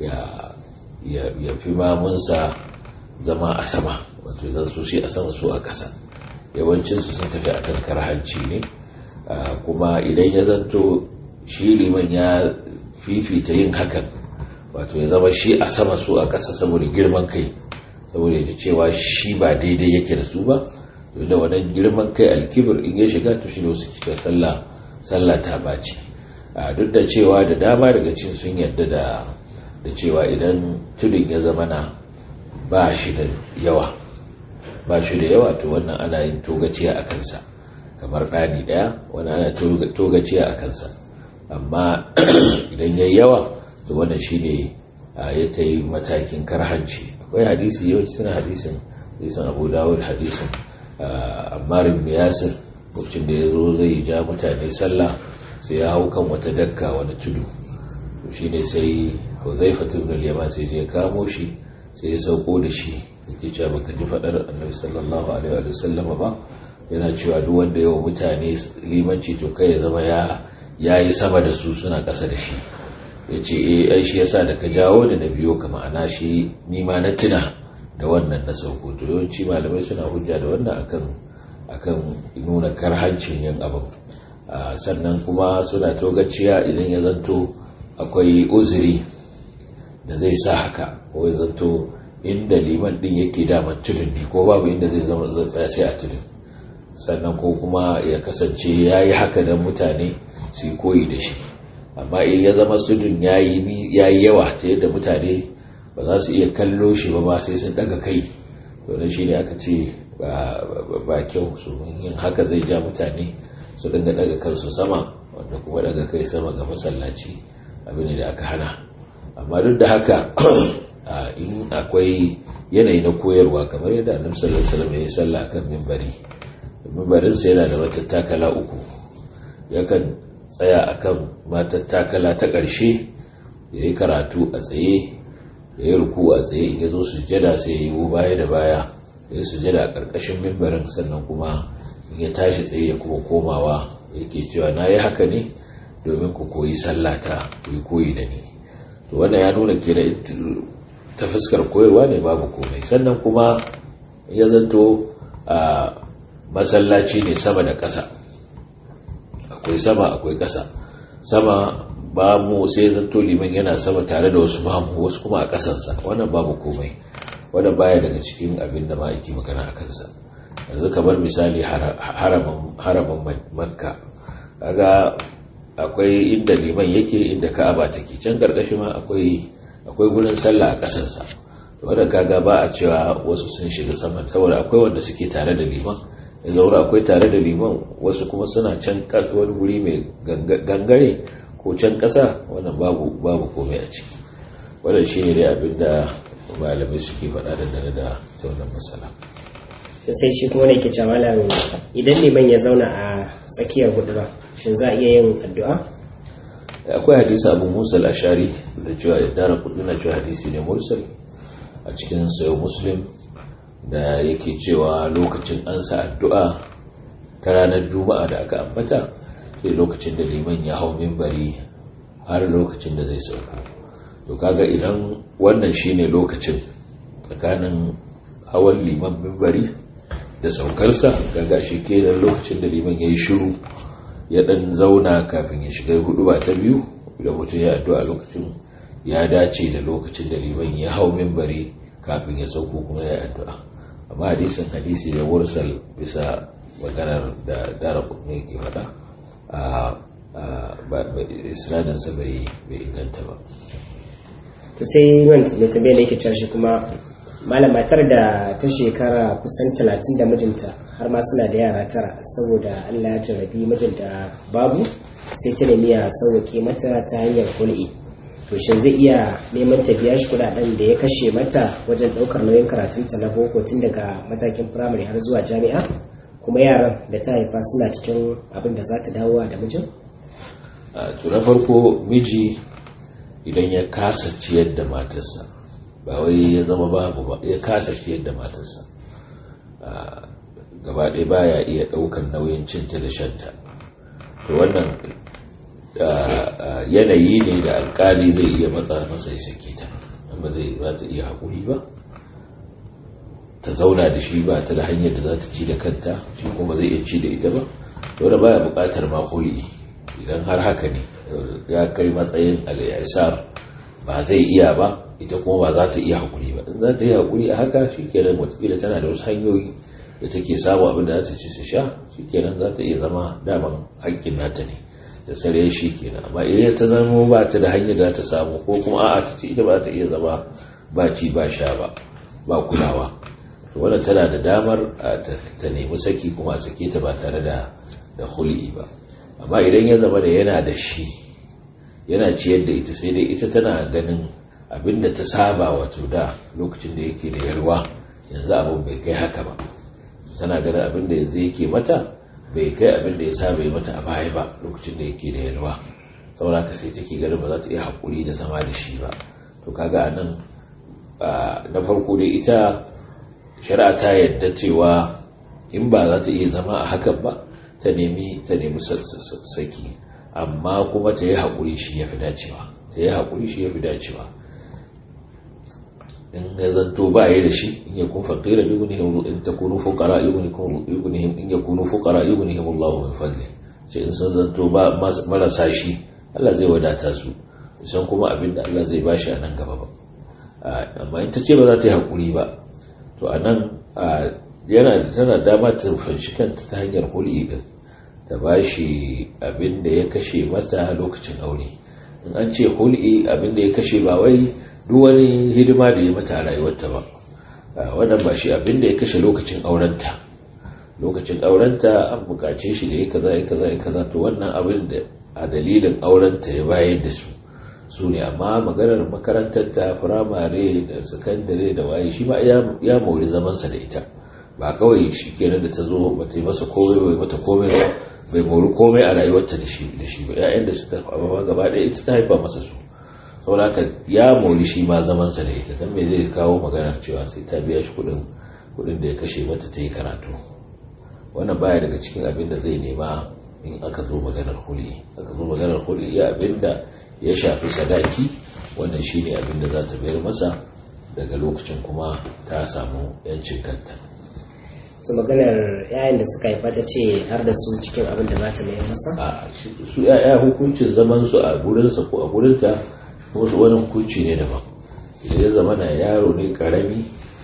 ya fi mamunsa zama a sama wato zan so shi a sama so a ƙasa yawancinsu sun tafi akan karhanci ne kuma idan ya zanto shi liman ya fifita yin hakan wato ya zama shi a sama so a ƙasa saboda girman kai saboda ya cewa shi ba daidai yake da su ba da wannan girman kai alkibir in ya shiga to shi ne wasu kika sallah sallah ta baci duk da cewa da dama daga cikin sun yarda da da cewa idan tudun ya zama na ba shi da yawa ba shi da yawa to wannan ana yin togaciya a kansa kamar ɗani ɗaya wani ana togaciya a kansa amma idan ya yawa to wannan shi ne ya kai matakin karhanci akwai hadisi yawanci suna hadisin hadisin abu dawud hadisin ammar ibn yasir lokacin da ya zo zai ja mutane sallah sai ya hau kan wata dakka wani tudu shi ne sai huzaifa ibn al-yaman sai ya kamo shi sai ya sauko da shi yake cewa baka ji fadar annabi sallallahu alaihi wa sallam ba yana cewa duk wanda yawa mutane limanci to kai ya zama ya yayi sama da su suna ƙasa da shi yace eh ai shi yasa da ka jawo da na biyo ka ma'ana shi ni ma na tuna da wannan na sauko to yawanci malamai suna hujja da wannan akan akan nuna karhancin yin abin sannan kuma suna togaciya idan ya zanto akwai uzuri da zai sa haka ko ya zanto inda liman din yake daman tudun ne ko babu inda zai zama tsaya sai a tudun sannan ko kuma ya kasance ya yi haka don mutane su yi koyi da shi amma in ya zama tudun ya yi yawa ta yadda mutane ba za su iya kallo shi ba ba sai sun daga kai domin shi ne aka ce ba kyau su yin haka zai ja mutane su dinga daga kansu sama wanda kuma daga kai sama ga masallaci abin da aka hana amma duk da haka in akwai yanayi na koyarwa kamar yadda annabi sallallahu alaihi wasallam ya salla kan minbari minbarin sa yana da matattakala uku yakan tsaya akan matattakala ta ƙarshe ya yi karatu a tsaye ya yi ruku a tsaye in ya zo sujjada sai ya yi baya da baya ya yi sujjada a ƙarƙashin mimbarin sannan kuma in ya tashi tsaye ya kuma komawa yake cewa na yi haka ne domin ku koyi sallata ku yi koyi da ni to wannan ya nuna ke ta fuskar koyarwa ne babu komai sannan kuma ya zanto a masallaci ne sama da ƙasa akwai sama akwai ƙasa sama ba mu sai zanto liman yana sama tare da wasu mamu wasu kuma a ƙasansa wannan babu komai wannan baya daga cikin abin da ma'aiki magana a kansa yanzu kamar misali haramin makka kaga akwai inda liman yake inda ka'aba take can karkashi ma akwai akwai gurin sallah a ƙasansa wanda kaga ba a cewa wasu sun shiga sama saboda akwai wanda suke tare da liman ya zaura akwai tare da liman wasu kuma suna can wani guri mai gangare ko can ƙasa wannan babu babu komai a ciki wannan shine dai abin da malamai suke faɗa dangane da ta wannan matsala sai shi kuma ne ke malam idan liman ya zauna a tsakiyar hudura shin za a iya yin addu'a akwai hadisi abu musa al-ashari da cewa ya dara kudina cewa hadisi ne mursal a cikin sayo muslim da yake cewa lokacin ansa addu'a ta ranar juma'a da aka ambata sai lokacin da liman ya hau mimbari har lokacin da zai sauko to kaga idan wannan shine lokacin tsakanin hawan liman mimbari da saukarsa kaga shi kenan lokacin da liman ya yi shiru ya dan zauna kafin ya shiga hudu ba ta biyu da mutum ya addu'a lokacin ya dace da lokacin da liman ya hau mimbari kafin ya sauko kuma ya addu'a amma hadisin hadisi da mursal bisa maganar da dara ne ke faɗa isnadinsa bai inganta ba to sai man mai tambayar da yake cashe kuma malam matar da ta shekara kusan talatin da mijinta har ma suna da yara tara saboda allah ya jarrabi mijinta babu sai ta nemi ya sauwaƙe mata ta hanyar kul'i to shin zai iya neman ta biya shi kudaden da ya kashe mata wajen ɗaukar nauyin karatunta na boko tun daga matakin firamare har zuwa jami'a kuma yaran da ta haifa suna cikin abin da za ta dawowa da mijin? to na farko miji idan ya kasa ciyar da matarsa ba wai ya zama babu ba ya kasa ciyar da matarsa gaba ɗaya baya iya ɗaukar nauyin cinta da shanta to wannan yanayi ne da alkali zai iya matsa masa ya sake ta amma zai za ta iya haƙuri ba ta zauna da shi ba ta da hanyar da za ta ci da kanta shi kuma zai iya ci da ita ba dole baya buƙatar makoli idan har haka ne ya kai matsayin al'isar ba zai iya ba ita kuma ba za ta iya haƙuri ba in za ta yi haƙuri a haka shi kenan watakila tana da wasu hanyoyi da take samu abin da za ta ci su sha shi kenan za ta iya zama daman haƙƙin nata ne da tsare shi kenan amma idan ta zama ba ta da hanyar za ta samu ko kuma a'a ta ce ita ba ta iya zama ba ci ba sha ba ba kulawa to wannan tana da damar ta nemi saki kuma a sake ta ba tare da da hul'i ba amma idan ya zama da yana da shi yana ciyar da ita sai dai ita tana ganin abin da ta saba wato da lokacin da yake da yarwa yanzu abin bai kai haka ba tana ganin abin da yanzu yake mata bai kai abin da ya saba yi mata a baya ba lokacin da yake da yalwa saboda haka sai take ganin ba za ta iya haƙuri da zama da shi ba to kaga a nan na farko dai ita shari'a ta yadda cewa in ba za ta iya zama a hakan ba ta nemi ta nemi saki amma kuma ta yi haƙuri shi ya fi dacewa ta yi haƙuri shi ya fi dacewa in ya zanto ba ya da shi in ya kun faqira yughnihim in takunu fuqara yughnihim in yakunu fuqara yughnihim Allahu min fadli ce in sun zanto ba marasa shi Allah zai wadata su san kuma abin da Allah zai bashi a nan gaba ba amma in ta ce ba za ta yi hakuri ba to a nan yana tana dama ta fanshi kanta ta hanyar hul'i din ta bashi abin da ya kashe mata lokacin aure in an ce hul'i abin da ya kashe ba wai duk wani hidima da ya mata a rayuwarta ba wannan ba shi abin da ya kashe lokacin aurenta lokacin aurenta an bukace shi da ya kaza ya kaza ya kaza to wannan abin da a dalilin aurenta ya bayar da su su ne amma maganar makarantar ta firamare da sakandare da waye shi ma ya mori zamansa da ita ba kawai shi kenan da ta zo ba ta yi masa komai bai mata komai ba bai mori komai a rayuwarta da shi da shi ba ƴaƴan da suka kwaba gaba ɗaya ita ta haifa masa su saboda haka ya mori shi ma zamansa da ita dan me zai kawo maganar cewa sai ta biya shi kuɗin kuɗin da ya kashe mata ta yi karatu wannan baya daga cikin abin da zai nema in aka zo maganar huli aka zo maganar huli ya abin da ya shafi sadaki wannan shine abin da za ta bayar masa daga lokacin kuma ta samu yancin kanta to maganar yayin da suka haifa ta ce har da su cikin abin da za ta mayar masa a su yaya hukuncin zaman su a gurinsa ko a gurinta wasu wani hukunci ne daban idan ya zama na yaro ne karami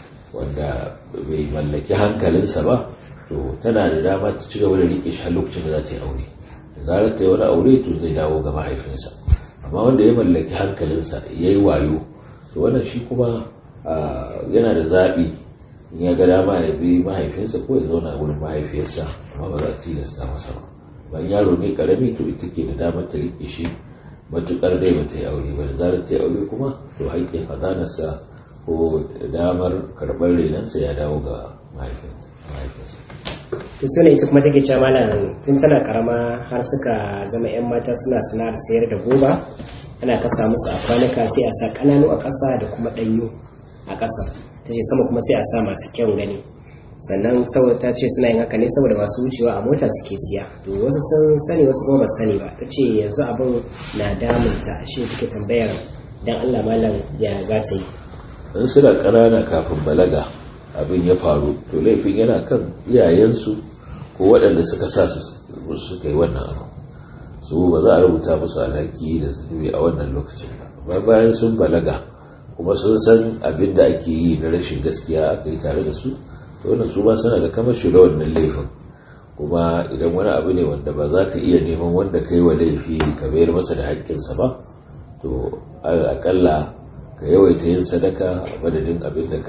wanda bai mallaki hankalinsa ba to tana da dama ta ci gaba da rike shi har lokacin da za ta yi aure da zarar ta yi wani aure to zai dawo ga mahaifinsa amma wanda ya mallaki hankalinsa ya yi wayo to wannan shi kuma yana da zaɓi in ya ga dama ya bi mahaifinsa ko ya zauna wurin mahaifiyarsa amma ba za a tilasta masa ba bayan yaro ne karami to ita ke da damar ta rike shi matukar dai ba ta yi aure ba da zarar ta yi aure kuma to haƙƙin hadanarsa ko damar karɓar renansa ya dawo ga mahaifinsa to su ne ita kuma take cewa malam tun tana karama har suka zama 'yan mata suna sana'ar sayar da goba ana kasa musu a kwanuka sai a sa kananu a ƙasa da kuma ɗanyu a ƙasa ta ce sama kuma sai a sa masu kyan gani sannan saboda ta ce suna yin haka ne saboda masu wucewa a mota suke siya to wasu sun sani wasu kuma ba sani ba ta ce yanzu abin na damunta shi take tambayar dan Allah malam ya za ta yi in suna ƙanana kafin balaga abin ya faru to laifin yana kan iyayensu ko waɗanda suka sa su suka yi wannan abu su ba za a rubuta musu alhaki da zunubi a wannan lokacin ba bayan sun balaga kuma sun san abin da ake yi na rashin gaskiya aka yi tare da su to wannan su ba suna da kamar shi da wannan laifin kuma idan wani abu ne wanda ba za ka iya neman wanda ka yi wa laifi ka bayar masa da haƙƙinsa ba to akalla ka yawaita yin sadaka a madadin abin da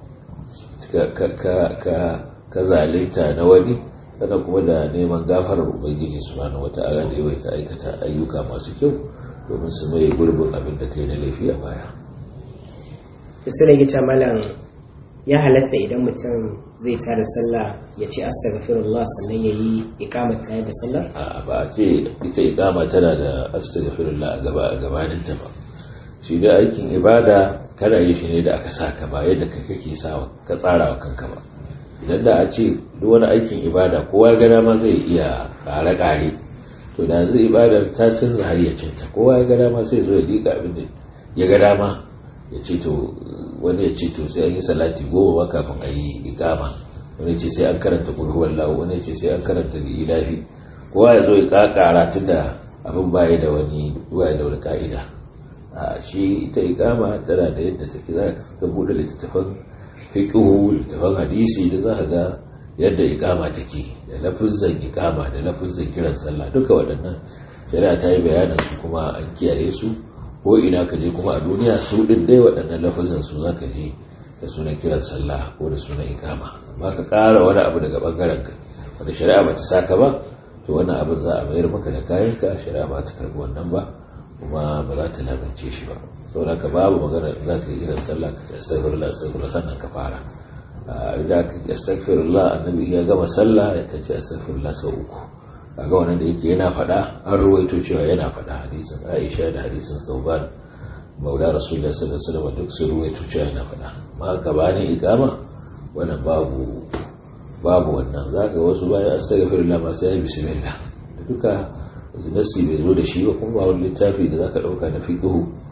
ka zalinta na wani sannan kuma da neman gafarar ubangiji subhanahu wata'ala da yawaita aikata ayyuka masu kyau domin su mai gurbin abin da kai na laifi a baya su da gita malam ya halatta idan mutum zai tada sallah ya ce astaghfirullah sannan ya yi ikamar tayar da sallar a ba a ce ita ikama tana da astaghfirullah a gaba a gabaninta ba shi da aikin ibada kana yi shi ne da aka saka ba yadda kai kake sawa ka tsara wa kanka ba idan da a ce duk wani aikin ibada kowa ga dama zai iya kare kare to da zai ibadar ta canza hayyacinta kowa ya ga dama sai zo ya liƙa abin da ya ga dama ya ce to wani ya ce to sai an yi salati goma ba kafin a yi ikama wani ya ce sai an karanta kurhuwar lawo wani ya ce sai an karanta ilafi kowa ya zo ya kakara tun da abin baya da wani baya da wani ka'ida a shi ita ikama tana da yadda take za ka buɗe littattafan fiqhu littattafan hadisi da za ka ga yadda ikama take da lafizan ikama da lafizan kiran sallah duka waɗannan shari'a ta yi bayanin su kuma an kiyaye su ko ina ka je kuma a duniya su ɗin dai waɗannan lafizan su za ka je da sunan kiran sallah ko da sunan ikama amma ka ƙara wani abu daga ɓangaren ka wanda shari'a ba ta saka ba to wannan abin za a mayar maka da kayanka shari'a ba ta karɓi wannan ba kuma ba za ta lamince shi ba saboda ka babu magana za ka yi irin sallah ka ce astaghfirullah astaghfirullah sannan ka fara idan ka ce astaghfirullah annabi ya gama sallah ya kace astaghfirullah sau uku kaga wannan da yake yana faɗa an ruwaito cewa yana faɗa hadisin Aisha da hadisin Sauban maula rasulullah sallallahu alaihi wasallam duk sun ruwaito cewa yana faɗa ma gabanin ikama wannan babu babu wannan zaka wasu bayan astaghfirullah ma sai bismillah duka nassi bai zo da shi ba kuma ba wani littafi da zaka dauka na fiqhu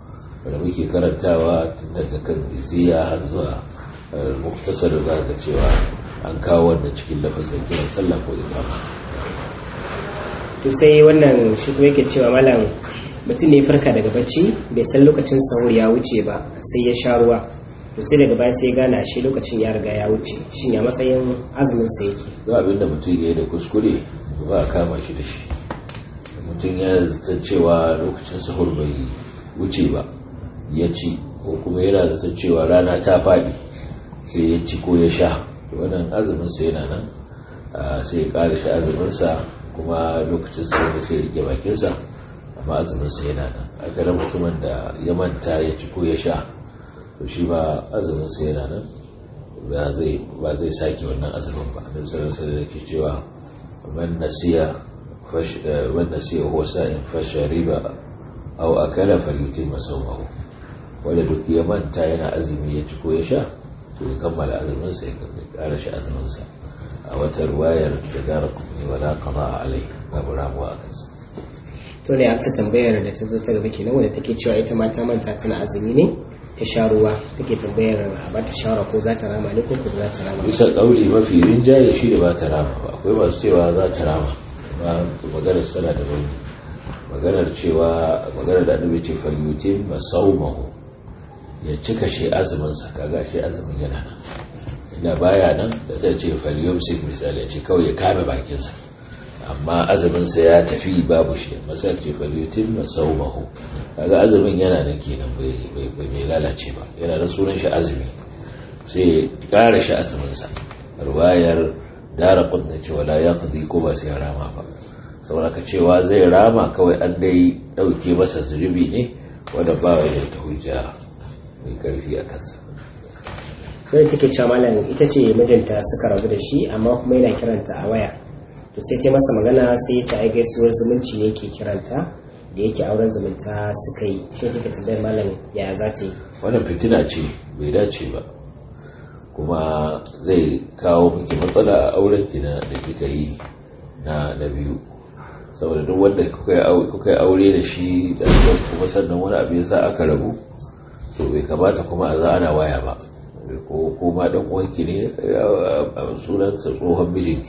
wanda muke karantawa tun daga kan iziya har zuwa muktasar da ga cewa an kawo wannan cikin lafazin kiran sallah ko ikama to sai wannan shi kuma yake cewa malam mutum ne farka daga bacci bai san lokacin sahur ya wuce ba sai ya sha ruwa to sai daga baya sai gana shi lokacin ya riga ya wuce shin ya matsayin azumin sa yake ga abin da mutum ya yi da kuskure ba a kama shi da shi mutum ya zata cewa lokacin sahur bai wuce ba ya ci ko kuma yana zata cewa rana ta faɗi sai ya ci ko ya sha to wannan azumin sa yana nan sai ya ƙara shi azumin sa kuma lokacin sahur sai ya rike bakin sa amma azumin sa yana nan a ga mutumin da ya manta ya ci ko ya sha to shi ba azumin sa yana nan ba zai ba zai sake wannan azumin ba annabi sallallahu alaihi wasallam yake cewa man nasiya fash man nasiya huwa sa'in fashariba aw akala falyutim sawmahu wanda duk ya manta yana azumi ya ci ko ya sha to ya kammala azumin sa ya kara shi azumin sa a wata ruwayar da gara kuma wala qada alai babu ramuwa a kansa to ne amsa tambayar da ta zo ta gaba kenan wanda take cewa ita ma ta manta tana azumi ne ta sha ruwa take tambayar a bata shawara ko za ta rama ne ko ko za ta rama bisa kauli mafi rinjaye shi da ba ta rama ba akwai masu cewa za ta rama ba maganar sana da rauni maganar cewa maganar da annabi ce falyutin masaumahu ya cika shi azumin sa kaga shi azumin yana nan inda baya nan da zai ce falyumsik misali ya ce kawai ya kame bakin sa amma azumin sa ya tafi babu shi masa ce falyutin masaumahu kaga azumin yana nan kenan bai bai lalace ba yana da sunan shi azumi sai kara shi azumin sa ruwayar dara kudin cewa la ya kudi ko ba sai rama ba saboda ka cewa zai rama kawai an dai dauke masa zunubi ne wanda ba wa da ta hujja mai karfi a kansa sai take cewa malam ita ce mijinta suka rabu da shi amma kuma yana kiranta a waya to sai ta masa magana sai ya ce ai gaisuwar zumunci ne ke kiranta da yake auren zumunta suka yi shi take tambayar malam ya za ta yi wannan fitina ce bai dace ba kuma zai kawo miki matsala a auren ki da kika yi na na biyu saboda duk wanda kuka yi aure da shi da kuma sannan wani abu yasa aka rabu to bai kamata kuma a za ana waya ba ko kuma dan uwanki ne a sunan sa tsohon mijinki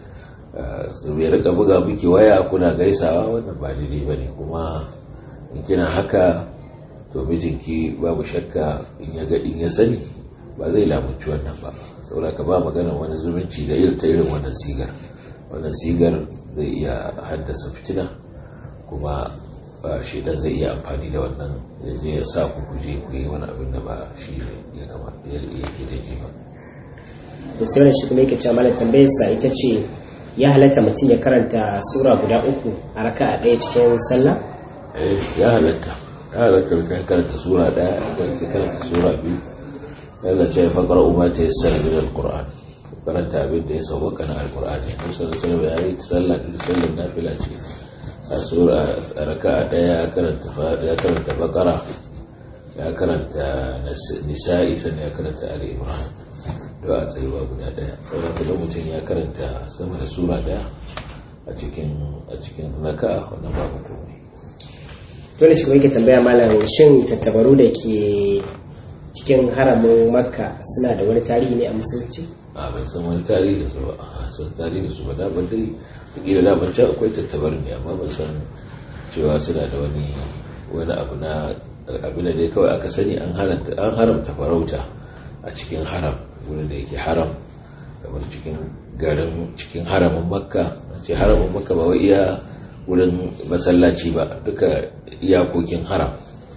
su bai rika buga miki waya kuna gaisawa wannan ba daidai bane kuma in kina haka to mijinki babu shakka in ya ga in ya sani ba zai lamunci wannan ba saboda ka ba magana wani zumunci da irin ta irin wannan sigar wannan sigar zai iya haddasa fitina kuma shaidan zai iya amfani da wannan ya ya sa ku kuje ku yi wani abin da ba shi ya kama ya yake daidai ba to sai wani shi kuma yake cewa malam tambayar sa ita ce ya halatta mutum ya karanta sura guda uku a raka a ɗaya cikin sallah eh ya halatta ya halatta ka karanta sura ɗaya ka karanta sura biyu yana ce faƙar umar ta yi sanar da alƙur'an karanta abin da ya sauwaka na alƙur'ani ko sanar sanar da ya yi sallah da sallar nafila ce a sura a raka a ɗaya ya karanta baƙara ya karanta nisa'i sannan ya karanta ali imran da a tsayuwa guda ɗaya sauran da mutum ya karanta sama da sura ɗaya a cikin a cikin raka wannan babu komai dole shi kuma yake tambaya malam shin tattabaru da ke cikin haramin makka suna da wani tarihi ne a musulunci a ban san wani tarihi da su ba a san tarihi da su ba da ban dai kila da ban can akwai tattabarin ne amma ban san cewa suna da wani wani abu na abin da dai kawai aka sani an haramta an haramta farauta a cikin haram wurin da yake haram kamar cikin garin cikin haramin makka ce haramin makka ba wai iya wurin masallaci ba duka iyakokin haram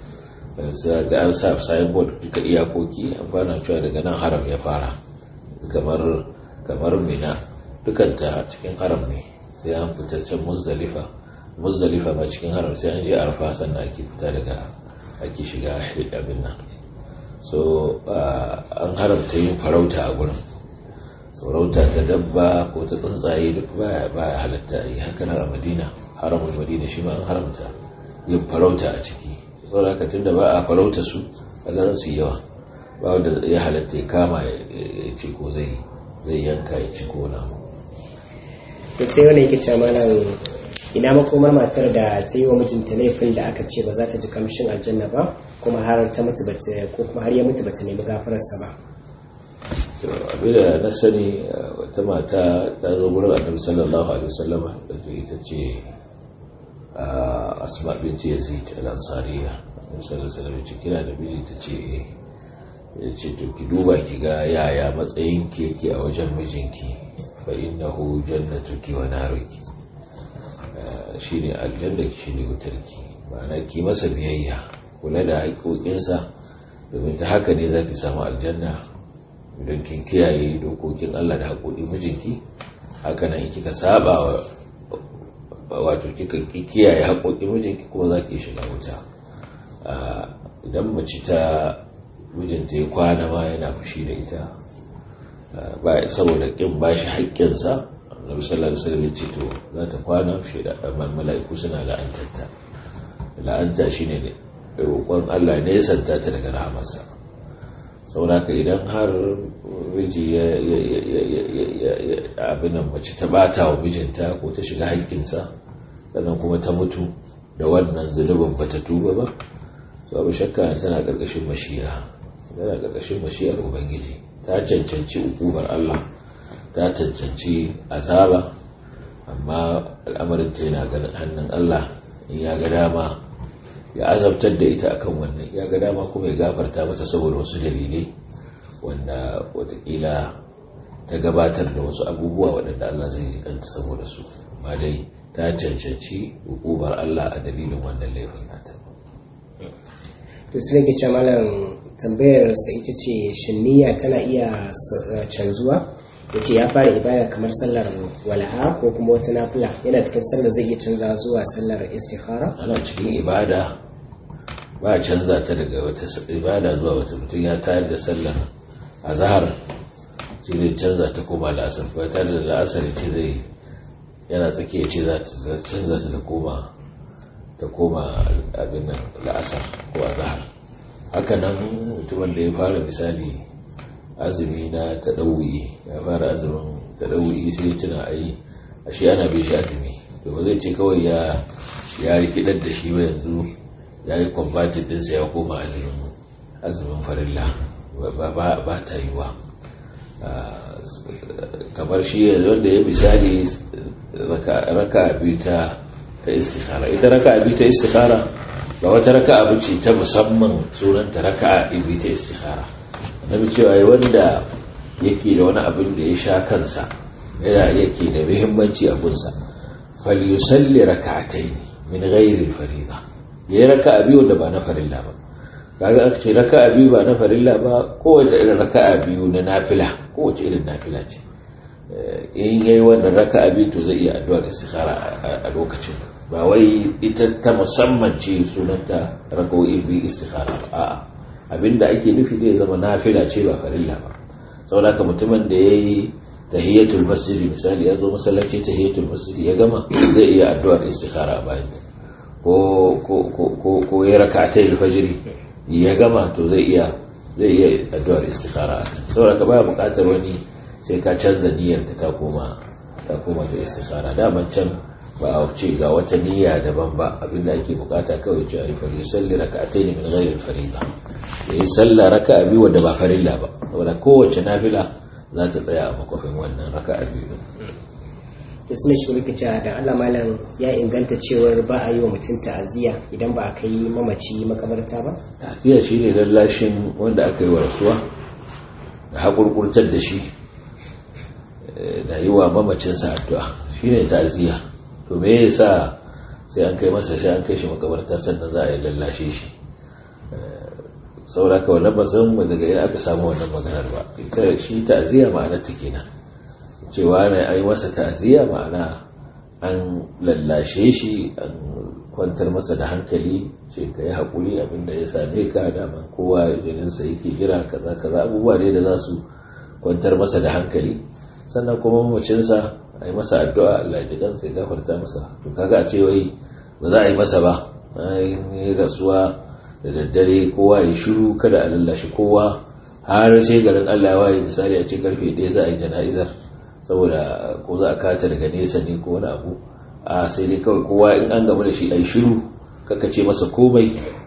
ga an sa signboard duka iyakoki an fara cewa daga nan haram ya fara kamar kamar mina dukanta cikin haram ne sai an fita can muzdalifa muzdalifa ba cikin haram sai an je arfa sannan ake fita daga ake shiga abin nan so an haramta yin farauta a gurin farauta ta dabba ko ta tsuntsaye duk baya baya halatta yi haka nan a madina haramun madina shi ma an haramta yin farauta a ciki saboda haka tunda ba a farauta su a ganin su yawa ba wanda ya halatta ya kama ya ce ko zai zai yanka ya ci ko na to sai wani yake cewa malam ina makomar matar da ta yi wa mijinta laifin da aka ce ba za ta ji kamshin aljanna ba kuma har ta mutu bata ko kuma har ya mutu bata nemi gafararsa ba abin da na sani wata mata ta zo wurin annabi sallallahu alaihi wasallam da ita ce asma binti yazid al-ansariya annabi sallallahu alaihi wasallam ce kira da biji ta ce ya ce to ki duba ki ga yaya matsayin ki yake a wajen mijinki fa innahu jannatuki wa naruki shine aljanna shine wutarki ma'ana ki masa biyayya kula da haƙoƙinsa domin ta haka ne za ki samu aljanna don kin kiyaye dokokin Allah da haƙoƙin mijinki haka nan kika saba wato kika kiyaye haƙoƙin mijinki kuma za ki shiga wuta idan mace ta mijinta ya kwana ma yana fushi da ita ba saboda kin ba shi haƙƙinsa annabi sallallahu alaihi wasallam ce to za ta kwana shi da mala'iku suna la'antarta la'anta shine ne roƙon Allah ne ya santa ta daga rahamarsa sauraka idan har miji ya abin nan mace ta bata wa mijinta ko ta shiga haƙƙinsa sannan kuma ta mutu da wannan zunubin ba ta tuba ba babu shakka tana ƙarƙashin mashiya tana ƙarƙashin mashiyar ubangiji ta cancanci hukumar Allah ta cancanci azaba amma al'amarin ta yana ganin hannun Allah in ya ga dama ya azabtar da ita akan wannan ya ga dama kuma ya gafarta mata saboda wasu dalilai wanda watakila ta gabatar da wasu abubuwa waɗanda Allah zai ji kanta saboda su amma dai ta cancanci hukumar Allah a dalilin wannan laifin nata to su rage malam tambayar sa ita ce shin niyya tana iya canzuwa ya ce ya fara ibada kamar sallar wala'a ko kuma wata nafila yana cikin sallar zai iya canza zuwa sallar istikhara ana cikin ibada ba a canza ta daga wata ibada zuwa wata mutum ya tayar da sallar a zahar ce zai canza ta koma la'asar ko ya tayar da la'asar ce zai yana tsakiya ce za ta canza ta ta koma ta koma abin nan la'asar ko a zahar haka nan mutumin da ya fara misali azumi na taɗauyi ya fara azumin taɗauyi sai tuna ai a shi ana bai shi azumi to ba zai ce kawai ya ya rikidar da shi ba yanzu ya yi kwambatin ɗinsa ya koma azumin farilla ba ta yi wa kamar shi wanda ya misali raka biyu ta istikhara ita raka biyu ta istikhara ba wata raka abu ce ta musamman sunanta raka biyu ta istikhara na cewa wanda yake da wani abin da ya sha kansa yana yake da muhimmanci a gunsa falyusalli raka'atayn min ghairi al-fariida yayi raka'a biyu da ba na farilla ba kaga aka ce raka'a biyu ba na farilla ba kowace irin raka'a biyu na nafila kowace irin nafila ce in yayi wannan raka'a biyu to zai iya addu'ar istikhara a lokacin ba wai ita ta musamman ce sunanta raka'o'i biyu istikhara ba a'a abinda ake nufi zai zama nafila ce ba farilla ba saboda haka mutumin da yayi tahiyatul masjid misali ya zo masallaci tahiyatul masjid ya gama zai iya addu'ar istikhara a bayan ko ko ko ko ya rak'atay al-fajr ya gama to zai iya zai iya addu'ar istikhara saboda ka baya buƙatar wani sai ka canza niyyar ka ta koma ta koma ta istikhara daman can ba a ce ga wata niyya daban ba abinda ake bukata kawai ce ai fari salli rak'atayn min ghairi al-farida yayi sallah raka'a biyu wanda ba farilla ba saboda kowace nafila za ta tsaya a makwafin wannan raka'a biyu to suna shi wani cewa da Allah malam ya inganta cewar ba a yi wa mutum ta'aziyya idan ba a kai mamaci makabarta ba ta'aziyya shine lallashin wanda aka yi wa rasuwa da hakurkurtar da shi da yi wa mamacinsa addu'a shine ta'aziyya to me yasa sai an kai masa shi an kai shi makabarta sannan za a yi lallashe shi sauraka wannan ba san mu daga ina aka samu wannan maganar ba ita shi ta'aziyya ma'anar ta kenan cewa ne ai masa ta'aziyya ma'ana an lallashe shi an kwantar masa da hankali ce ka yi haƙuri abinda ya same ka daman kowa jininsa yake jira kaza kaza abubuwa ne da za su kwantar masa da hankali sannan kuma mamacinsa a yi masa addu'a Allah ji kansa ya gafarta masa to kaga a ce wai ba za a yi masa ba yi rasuwa da daddare kowa ya shiru kada a lallashi kowa har sai garin Allah ya waye misali a ce karfe ɗaya za a yi jana'izar saboda ko za a kata daga nesa ne ko wani abu a sai dai kawai kowa in an gamu da shi a yi shiru kaka ce masa komai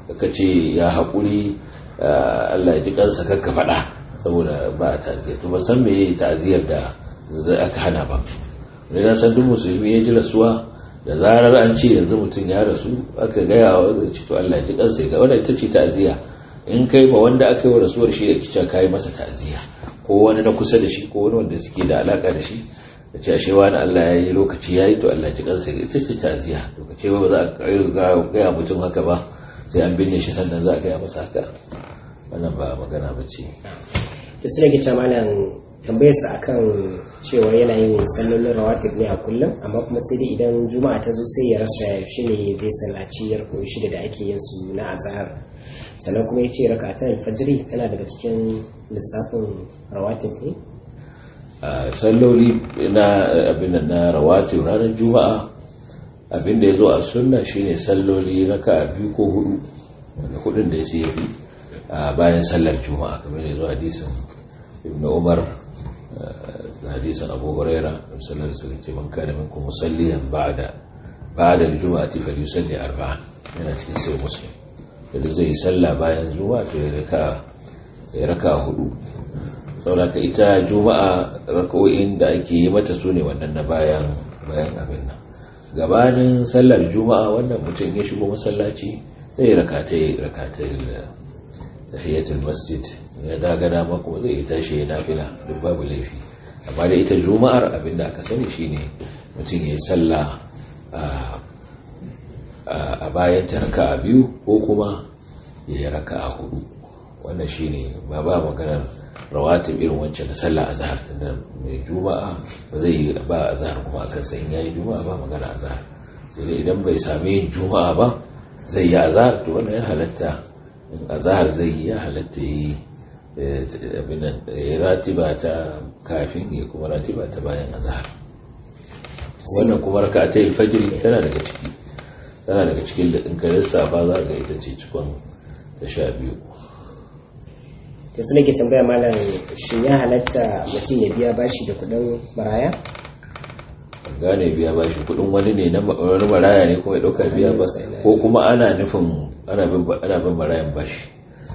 ka ce ya haƙuri Allah ya ji kansa kakka faɗa saboda ba a ta'aziyar to ban san me yayi ta'aziyar da aka hana ba wani na san duk musulmi ya ji rasuwa da zarar an ce yanzu mutum ya rasu aka gaya wa zai ci to Allah ya ji kansa ga wannan ita ce ta'aziya in kai ma wanda aka yi wa rasuwar shi da kica kai masa ta'aziya ko wani na kusa da shi ko wani wanda suke da alaka da shi da ce ashe wani Allah ya yi lokaci ya yi to Allah ya ji kansa ita ce ta'aziya to ka ce ba za a gaya mutum haka ba sai an binne shi sannan za a gaya masa haka wannan ba magana ba ce to su rage ta malam tambayar sa akan cewa yana yin sallolin rawatib ne a kullum amma kuma sai dai idan juma'a ta zo sai ya rasa shi ne zai sallaci yar koyi shida da ake yin su na azhar sannan kuma yace raka'atan fajri tana daga cikin lissafin rawatib ne a salloli na abin na rawatib ranar juma'a abin da ya zo a sunna shine salloli raka'a biyu ko hudu wanda hudun da ya sai yafi bayan sallar juma'a kamar ya zo hadisin ibn umar hadisin abu huraira sallar da suka ce man kana minkum musalliyan ba'da ba'da al-jum'ati falyusalli arba'an yana cikin sai muslim da zai yi sallah bayan juma'a to ya raka ya raka hudu saboda ita juma'a raka'o'in da ake yi mata su ne wannan na bayan bayan abin nan gabanin sallar juma'a wannan mutum ya shigo masallaci sai rakatai rakatai tahiyatul masjid ya daga dama kuma zai yi tashi ya nafila duk babu laifi amma da ita juma'ar abinda aka sani shine mutum ya yi sallah a bayan ta raka'a biyu ko kuma ya yi raka'a hudu wannan shine ba ba maganar rawatib irin wancan na sallah azhar tunda mai juma'a ba zai yi ba azhar kuma akan sai yayi juma'a ba magana azhar sai dai idan bai sami yin juma'a ba zai yi azhar to wannan ya halatta in azhar zai yi ya halatta yi abin ya ratiba ta kafin ya kuma ratiba ta bayan azhar wannan kuma raka'atai fajr tana daga ciki tana daga cikin da in ka lissafa za ga ita ce cikon ta sha biyu to su nake tambaya malam shin ya halatta mutum ya biya bashi da kudin maraya gane biya bashi kudin wani ne na wani maraya ne kuma ya dauka biya ba ko kuma ana nufin ana bin marayan bashi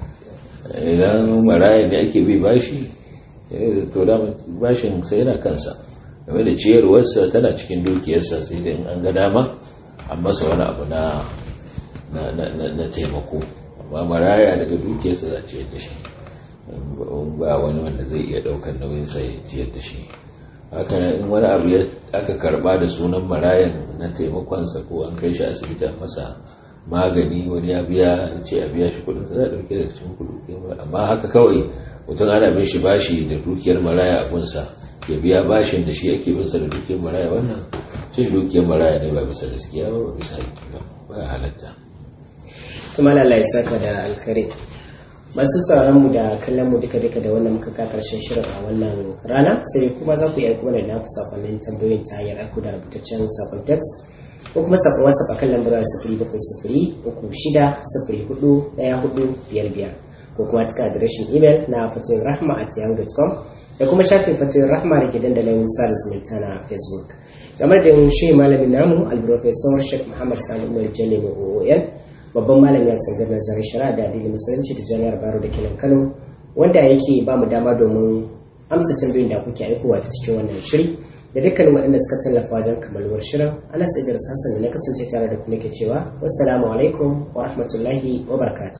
idan maraya ne ake bi bashi to da bashin sai yana kansa game da ciyarwarsa tana cikin dukiyarsa sai da in an ga dama an masa wani abu na na taimako amma maraya daga dukiyarsa za a ciyar da shi ba wani wanda zai iya daukar nauyin sa ya ciyar da shi haka in wani abu aka karba da sunan marayan na taimakonsa ko an kai shi asibiti a masa magani wani ya biya ce a biya shi kudin za a dauke da cikin kudi amma haka kawai mutum ana bin shi bashi da dukiyar maraya a gunsa ya biya bashin da shi ake bin sa da dukiyar maraya wannan cin dukiyar maraya ne ba bisa gaskiya ba ba bisa haƙƙi ba ba ya halatta tuma Allah ya saka da alkhairi masu sauran mu da kallon mu duka duka da wannan muka ka karshen shirin a wannan rana sai kuma za ku iya kuma da naku sakonnin tambayoyin ta hanyar aiko da rubutaccen sakon text ko kuma sakon whatsapp akan lambar sifiri bakwai sifiri uku shida sifiri hudu ɗaya hudu biyar biyar ko kuma ta adireshin imel na fatoyin rahma at yahoo.com da kuma shafin fatoyin rahma da ke dandalin sada zumunta na facebook kamar da shi malamin namu alprofesor sheikh muhammad sani umar jalemu oon babban malami a tsangar nazarin shari'a da addinin musulunci da jami'ar baro da kenan kano wanda yake ba mu dama domin amsa tambayoyin da kuke aikowa ta cikin wannan shiri da dukkanin waɗanda suka tallafa wajen kamaluwar shirin ana sai da hassan da na kasance tare da ku nake cewa wassalamu alaikum wa rahmatullahi wa barakatuh